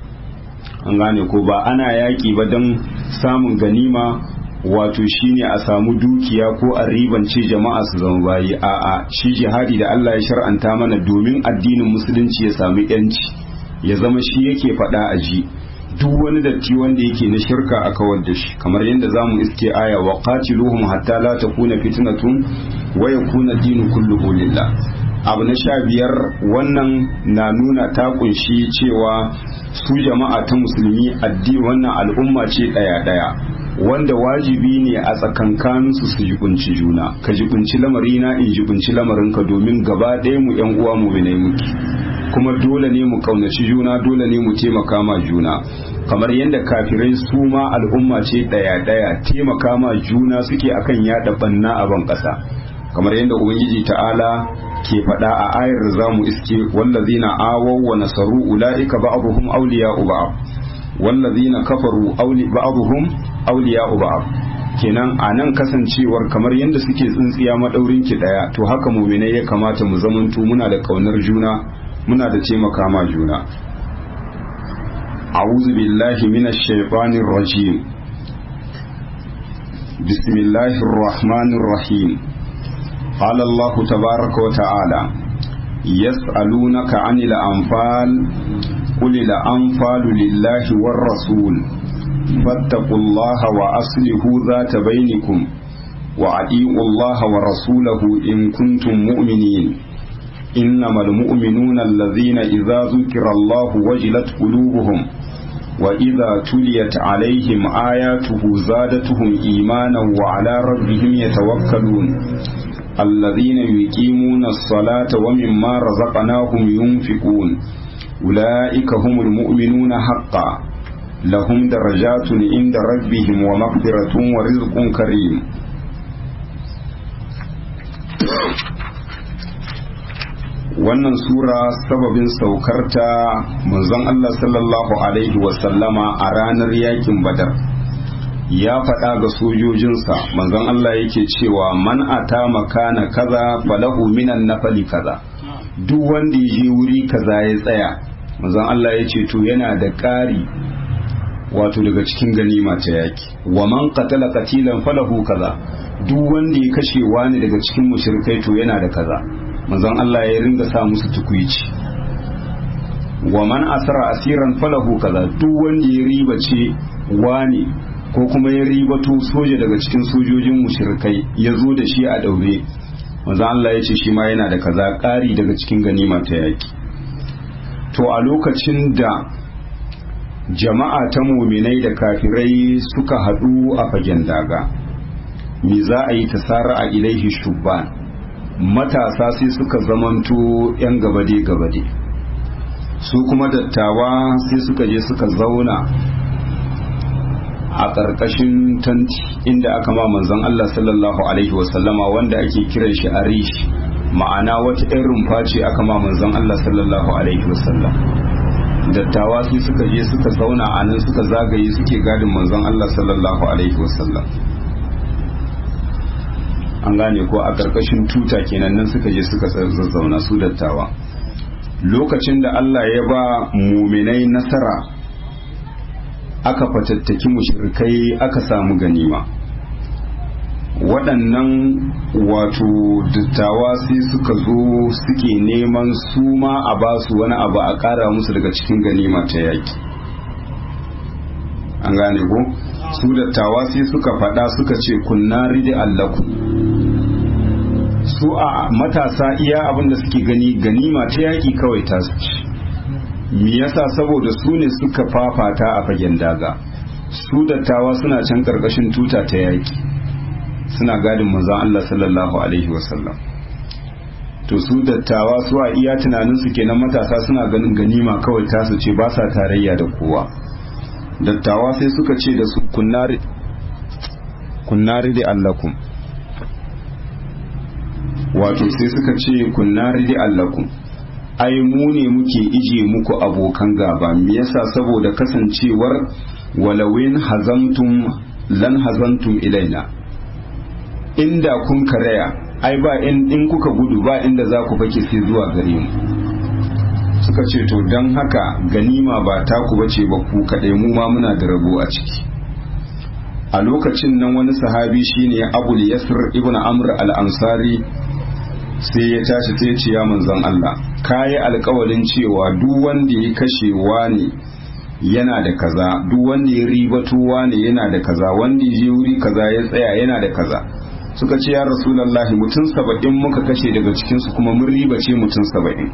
an gane ko ba ana yaƙi ba don samun ganima wato shine a samu dukiya ko a ribance jama'a su zama bayi a'a shi jihadi da Allah ya shar'anta mana domin addinin musulunci ya samu yanci ya zama shi yake faɗa a ji duk wani datti wanda yake na shirka a kawar da shi kamar yadda zamu iske aya wa qatiluhum hatta la takuna fitnatun wa yakuna dinu kulluhu lillah abu na sha biyar wannan na nuna ta kunshi cewa su jama'a ta musulmi addini wannan al'umma ce ɗaya ɗaya wanda wajibi ne a tsakankaninsu su jibunci juna ka jibunci lamarina in jibunci lamarinka domin gaba ɗaya mu yan uwa mu ne muke kuma dole ne mu kaunaci juna dole ne mu taimaka ma juna kamar yadda kafirai su ma al'umma ce ɗaya ɗaya taimaka ma juna suke akan yaɗa banna a ban ƙasa kamar yadda ubangiji ta'ala ke faɗa a ayar da zamu iske wallazina awaw wa nasaru ulaika ba'dhum awliya'u ba'd wallazina kafaru awli ba'dhum awliya'u ba'd kenan a nan kasancewar kamar yadda suke tsintsiya madaurin ki daya to haka mu'minai ya kamata mu zamanto muna da kaunar juna muna da taimaka ma juna a'udhu billahi minash shaitanir rajim bismillahir rahmanir rahim قال الله تبارك وتعالى يسألونك عن الأنفال قل الأنفال لله والرسول فاتقوا الله وأصلحوا ذات بينكم وأطيعوا الله ورسوله إن كنتم مؤمنين إنما المؤمنون الذين إذا ذكر الله وجلت قلوبهم وإذا تليت عليهم آياته زادتهم إيمانا وعلى ربهم يتوكلون الذين يقيمون الصلاة ومما رزقناهم ينفقون أولئك هم المؤمنون حقا لهم درجات عند ربهم ومغفرة ورزق كريم wannan sura sababin saukarta manzon Allah sallallahu alaihi wasallama a ranar yakin badar ya faɗa ga sojojinsa manzon Allah yake cewa man ata makana kaza falahu minan nafali kaza duk wanda ya je wuri kaza ya tsaya manzon Allah ya ce to yana da ƙari wato daga cikin ganima ta yaki wa man qatala qatilan falahu kaza duk wanda ya kashe wani daga cikin mushrikai to yana da kaza manzon Allah ya ringa sa musu tukuici wa man asara asiran falahu kaza duk wanda ya riba ce wani ko kuma ya ribato soja daga cikin sojojin mushrikai ya zo da shi a daure manzon Allah ya ce shi ma yana da kaza ƙari daga cikin ganima ta yaki to a lokacin da jama'a ta muminai da kafirai suka haɗu a fagen daga me za a yi tasara a ilaihi shubban matasa sai suka zamanto 'yan gabade-gabade su kuma dattawa sai suka je suka zauna a ƙarƙashin tanti inda aka ma manzon Allah sallallahu alaihi wasallama wanda ake kiran shi arish ma'ana wata ɗan rumfa ce aka ma manzon Allah sallallahu alaihi wasallam dattawa sai suka je suka zauna a nan suka zagaye suke gadin manzon Allah sallallahu alaihi wasallam an gane ko a ƙarƙashin tuta kenan nan suka je suka zazzauna su dattawa lokacin da Allah ya ba muminai nasara aka fatattaki mushrikai aka samu ganima waɗannan wato dattawa sai suka zo suke neman su ma a ba su wani abu a ƙara musu daga cikin ganima ta yaƙi an gane ko su dattawa sai suka faɗa suka ce kunna ridi allaku su a matasa iya abinda suke gani ganima ta yaƙi kawai ta su me yasa saboda su ne suka fafata a fagen daga su dattawa suna can ƙarƙashin tuta ta yaƙi suna gadin manzon Allah sallallahu alaihi wasallam to su dattawa su a iya tunanin su kenan matasa suna ganin ganima kawai tasu ce ba sa tarayya da kowa dattawa sai suka ce da su kunnari kunnari da allakum wato sai suka ce kunnari da allakum ai mu ne muke ije muku abokan gaba me yasa saboda kasancewar walawin hazamtum lan hazantum ilaina inda kun karaya ai ba in, in kuka gudu ba inda za ku fake sai zuwa gare mu suka ce to don haka ganima ba taku bace ba ku kaɗai mu ma muna da rabo a ciki a lokacin nan wani sahabi shine abul yasir ibn amr al-ansari sai ya tashi sai ce ya manzon Allah kayi alkawalin cewa duk wanda ya kashe wani yana da kaza duk wanda ya ribato wani yana da kaza wanda ya je wuri kaza ya tsaya yana da kaza suka ce ya rasulallahi mutum saba'in muka kashe daga cikinsu kuma mun ribace mutum saba'in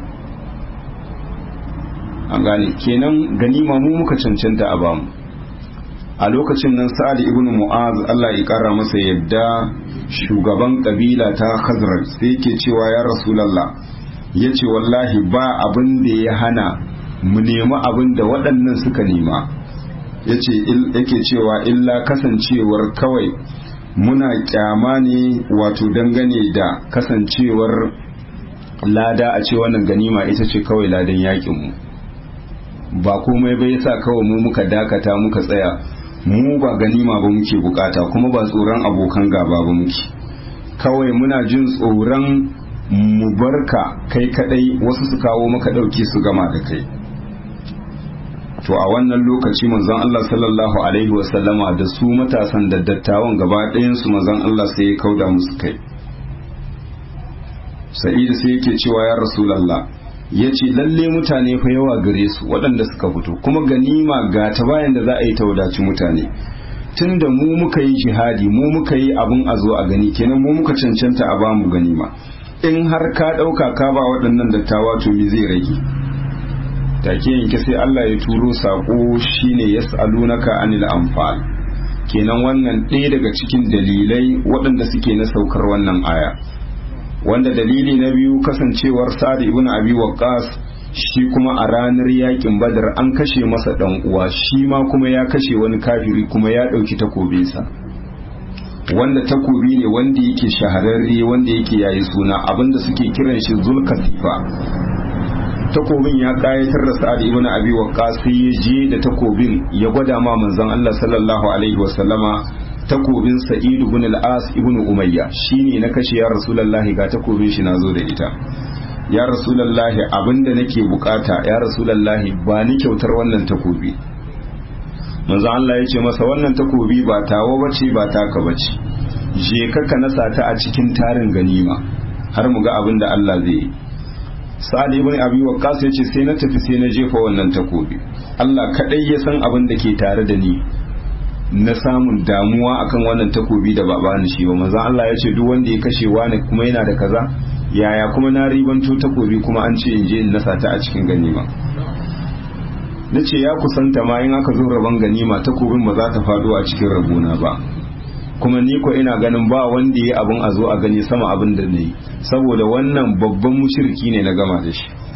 an gane kenan ganima mu muka cancanta a bamu a lokacin nan sa'ad ibn mu'az Allah ya kara masa yadda shugaban kabila ta khazraj sai yake cewa ya rasulullah yace wallahi ba abin da ya hana mu nemi abin da waɗannan suka nema yace yake cewa illa kasancewar kawai muna kyama ne wato dangane da kasancewar lada a ce wannan ganima ita ce kawai ladan yakin mu ba komai bai sa kawai mu muka dakata muka tsaya mu ba ganima ba muke bukata kuma ba tsoron abokan gaba ba muke kawai muna jin tsoron mu barka kai kadai wasu su kawo maka dauki su gama da kai to a wannan lokaci manzon Allah sallallahu alaihi wasallama da su matasan da dattawan gaba ɗayan su manzon Allah sai ya kauda musu kai sa'idu sai yake cewa ya rasulullah ya ce lalle mutane fa yawa gare su waɗanda suka fito kuma ganima ga ta bayan da za a yi ta wadaci mutane tun da mu muka yi jihadi mu muka yi abin a zo a gani kenan mu muka cancanta a bamu ganima in har ka ɗauka ka ba waɗannan dattawa to me zai rage take yanke sai Allah ya turo saƙo shine yas'alunaka anil anfal kenan wannan ɗaya daga cikin dalilai waɗanda suke na saukar wannan aya wanda dalili na biyu kasancewar sa'ad ibn abi waqqas shi kuma a ranar yakin badar an kashe masa dan uwa shi ma kuma ya kashe wani kafiri kuma ya dauki takobinsa wanda takobi ne wanda yake shahararre wanda yake yayi suna abinda suke kiran shi zulkasifa takobin ya kayatar da sa'ad ibn abi waqqas sai ya je da takobin ya gwada ma manzon Allah sallallahu alaihi wasallama takobin sa'id ibn al-as ibn umayya shine na kashe ya rasulullahi ga takobin shi nazo da ita ya rasulullahi abinda nake bukata ya rasulullahi ba ni kyautar wannan takobi manzo Allah ya ce masa wannan takobi ba tawo bace ba taka bace je ka ka nasa ta a cikin tarin ganima har mu ga abinda Allah zai yi sa'ad ibn abi waqqas ya ce sai na tafi sai na jefa wannan takobi Allah kadai ya san abin da ke tare da ni na samun damuwa akan wannan takobi da ba bani shi ba manzon Allah ya ce duk wanda ya kashe wani kuma yana da kaza yaya kuma na ribanto takobi kuma an ce in je in nasa ta a cikin ganima na ce ya kusanta ma in aka zo rabon ganima takobin ba za ta faɗo a cikin rabona ba kuma ni ko ina ganin ba wanda ya abin a zo a gani sama abin da na yi saboda wannan babban mushirki ne na gama da shi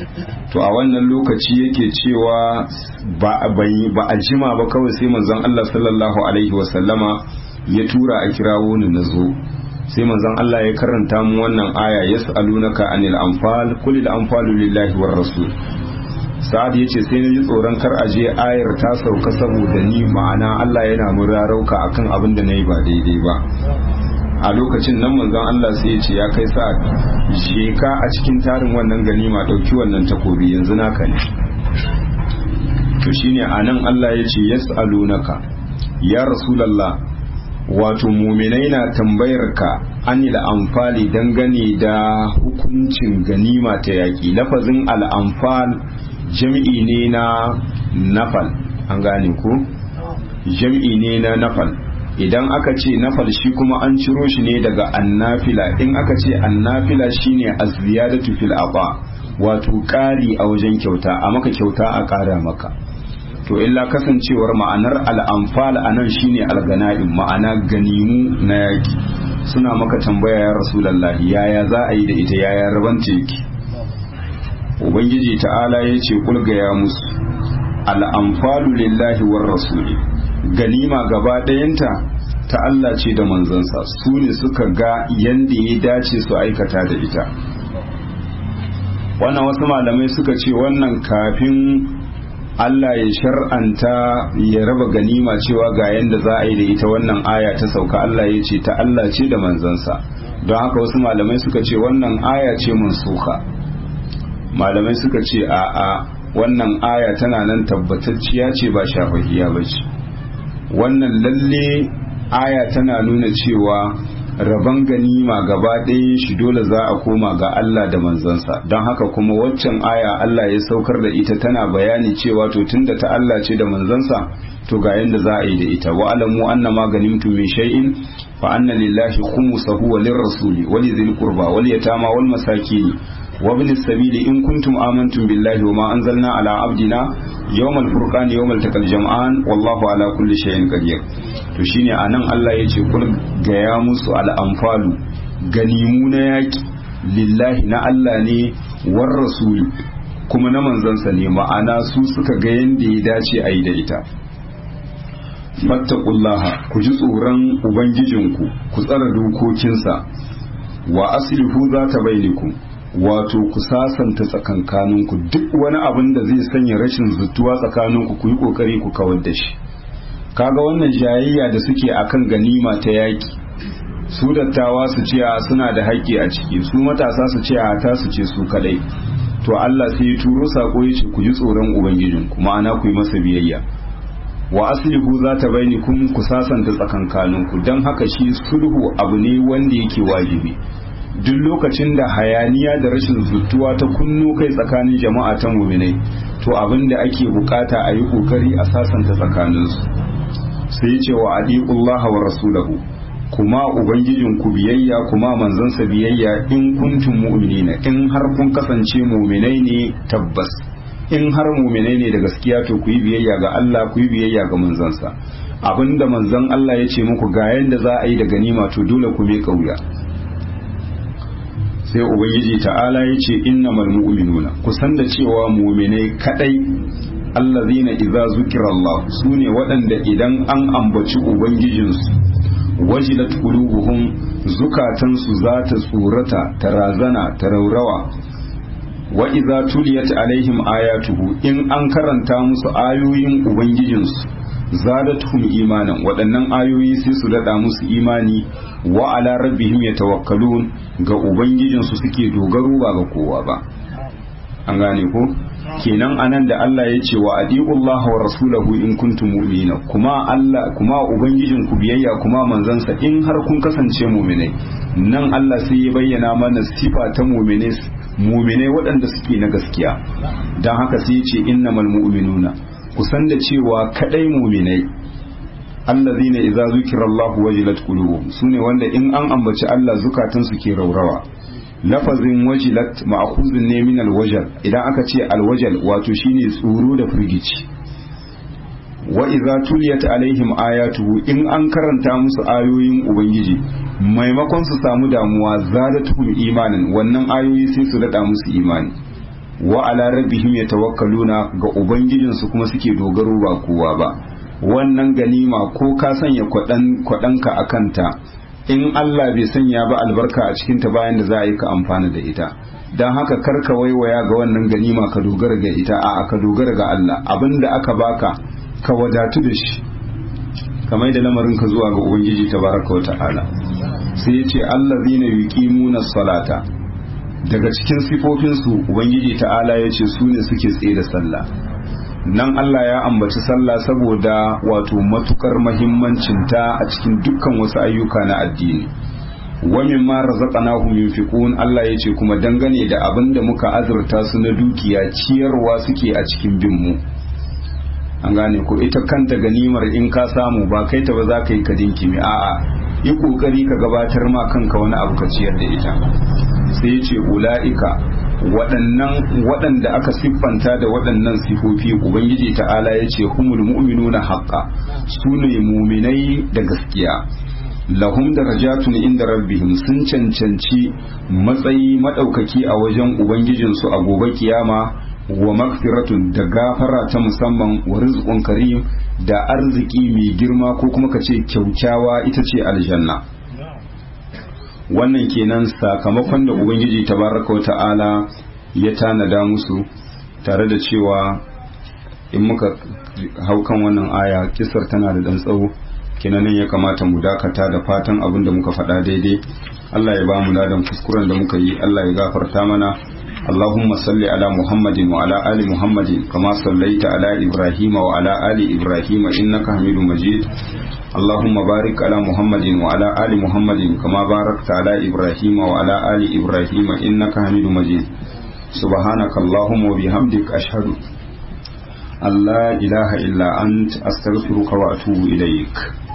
to a wannan lokaci yake cewa ba a jima ba kawai sai manzon Allah sallallahu alaihi wasallama ya tura a kirawo ni na zo sai manzon Allah ya karanta mu wannan aya yas'alunaka anil anfal kulil anfalu lillahi war rasul sa'ad yace sai na ji tsoron kar a je ayar ta sauka saboda ni ma'ana Allah yana murarauka akan abin da nayi ba daidai ba a lokacin nan manzon Allah sai ya ce ya kai sa'ad je ka a cikin tarin wannan ganima dauki wannan takobi yanzu naka ne to shine anan Allah ya ce yas'alunaka ya rasulullah wato muminai na tambayar ka anil amfali dangane da hukuncin ganima ta yaƙi lafazin al'amfal jam'i ne na nafal an gane ko jam'i ne na nafal idan aka ce nafal shi kuma an ciro shi ne daga annafila in aka ce annafila shine az-ziyadatu fil aba wato ƙari a wajen kyauta a maka kyauta a ƙara maka to illa kasancewar ma'anar al'amfal a nan shine algana'in ma'ana ganimu na yaki suna maka tambaya ya rasulallah yaya za a yi da ita yaya rabanta yake ubangiji ta'ala ya ce kulgaya musu al'amfalu lillahi war rasuli ganima gaba ɗayanta ta Allah ce da manzansa su ne suka ga yanda ya dace su aikata da ita wannan wasu malamai suka ce wannan kafin Allah ya shar'anta ya raba ganima cewa ga yanda za a yi da ita wannan aya ta sauka Allah ya ce ta Allah ce da manzansa don haka wasu malamai suka ce wannan aya ce mansuka malamai suka ce a a wannan aya tana nan tabbatacciya ce ba shafahiya ba ce wannan lalle aya tana nuna cewa rabon ganima gaba ɗaya shi dole za a koma ga Allah da manzansa don haka kuma waccan aya Allah ya saukar da ita tana bayani cewa to tunda ta Allah ce da manzansa to ga yanda za a yi da ita wa alamu anna ma ganimtu min shay'in fa anna lillahi khumsahu wa lirrasuli wa lidhil qurba wal yatama wal masakin wa ibn sabili in kuntum amantum billahi wa ma anzalna ala abdina yawmal furqan yawmal taqal jam'an wallahu ala kulli shay'in qadir to shine anan Allah ya ce kul ga ya musu al'amfalu ganimu na yaki lillahi na Allah ne war rasuli kuma na manzansa ne ma'ana su suka ga yanda ya dace a yi da ita fattaqullaha ku ji tsoron ubangijinku ku tsara dokokinsa wa aslihu za ta bainikum wato ku sasanta tsakankaninku duk wani abin da zai sanya rashin zutuwa tsakaninku ku yi kokari ku kawar da shi kaga wannan jayayya da suke akan ganima ta yaki su dattawa su ce suna da haƙƙi a ciki su matasa su ce a ta su ce su kadai to Allah sai ya turo sako ya ce ku ji tsoron ubangijinku ma'ana ku yi masa biyayya wa aslihu za ta baini kun ku sasanta tsakankaninku don haka shi sulhu abu ne wanda yake wajibi duk lokacin da hayaniya da rashin zutuwa ta kunno kai tsakanin jama'a ta muminai to abin da ake bukata a yi kokari a sasanta tsakaninsu sai ce wa adiqullaha wa rasulahu kuma ubangijin ku biyayya kuma manzansa biyayya in kuntum mu'minina in har kun kasance muminai ne tabbas in har muminai ne da gaskiya to ku yi biyayya ga Allah ku yi biyayya ga manzansa abinda manzon Allah ya ce muku ga yanda za a yi da ganima to dole ku mai kauya sai ubangiji ta'ala ya ce innamal mu'minuna kusan da cewa mu'minai kadai allazina idza zukira Allah sune waɗanda idan an ambaci ubangijinsu wajilat qulubuhum zukatansu za ta tsorata ta razana ta raurawa wa idza tuliyat alaihim ayatuhu in an karanta musu ayoyin ubangijinsu zadatuhum imanan waɗannan ayoyi sai su daɗa musu imani wa ala rabbihim yatawakkalun ga ubangijinsu suke dogaro ba ga kowa ba an gane ko kenan anan da Allah ya ce wa adiqullaha wa rasulahu in kuntum mu'minina kuma Allah kuma ubangijin ku biyayya kuma manzansa in har kun kasance mu'minai nan Allah sai ya bayyana mana sifa ta mu'minai mu'minai waɗanda suke na gaskiya dan haka sai ya ce innamal mu'minuna kusan da cewa kadai mu'minai allazina idza zukira Allah wajilat qulubuhum sune wanda in an ambaci Allah zukatansu ke raurawa lafazin wajilat ma'khuzun ne min alwajal idan aka ce alwajal wato shine tsoro da firgici wa idza tuliyat alaihim ayatuhu in an karanta musu ayoyin ubangiji maimakon su samu damuwa zadatuhum imanin wannan ayoyi sai su dada musu imani wa ala rabbihim yatawakkaluna ga ubangijinsu kuma suke dogaro ba kowa ba wannan ganima ko ka sanya kwaɗanka a kanta in Allah bai sanya ba albarka a cikinta bayan da za a yi ka amfana da ita don haka karka waiwaya ga wannan ganima ka dogara ga ita a ka dogara ga Allah abinda aka baka ka wadatu da shi kamar da lamarin ka zuwa ga ubangiji tabaraka wa ta'ala sai ya ce allazina yuqimuna salata daga cikin sifofinsu ubangiji ta'ala ya ce su ne suke tsaye da sallah nan Allah ya ambaci sallah saboda wato matukar mahimmancinta a cikin dukkan wasu ayyuka na addini wa mimma razaqnahum yunfiqun Allah ya ce kuma dangane da abin da muka azurta su na dukiya ciyarwa suke a cikin bin mu an gane ko ita kanta ganimar in ka samu ba kai ta ba za ka yi ka dinkimi a'a yi kokari ka gabatar ma kanka wani abu ka ciyar da ita sai ce ula'ika waɗannan waɗanda aka siffanta da waɗannan sifofi ubangiji ta'ala ya ce humul mu'minuna haqqa su ne muminai da gaskiya lahum darajatun inda rabbihim sun cancanci matsayi maɗaukaki a wajen ubangijinsu a gobe kiyama wa magfiratun da gafara ta musamman wa rizqun karim da arziki mai girma ko kuma ka ce kyaukyawa ita ce aljanna wannan kenan sakamakon da ubangiji tabaraka ta'ala ya tanada musu tare da cewa in muka hau kan wannan aya kisar tana da dan tsawo kenan ya kamata mu dakata da fatan abin da muka faɗa daidai Allah ya ba mu ladan kuskuren da muka yi Allah ya gafarta mana اللهم صل على محمد وعلى آل محمد كما صليت على إبراهيم وعلى آل إبراهيم إنك حميد مجيد اللهم بارك على محمد وعلى آل محمد كما باركت على إبراهيم وعلى آل إبراهيم إنك حميد مجيد سبحانك اللهم وبحمدك أشهد أن لا إله إلا أنت أستغفرك وأتوب إليك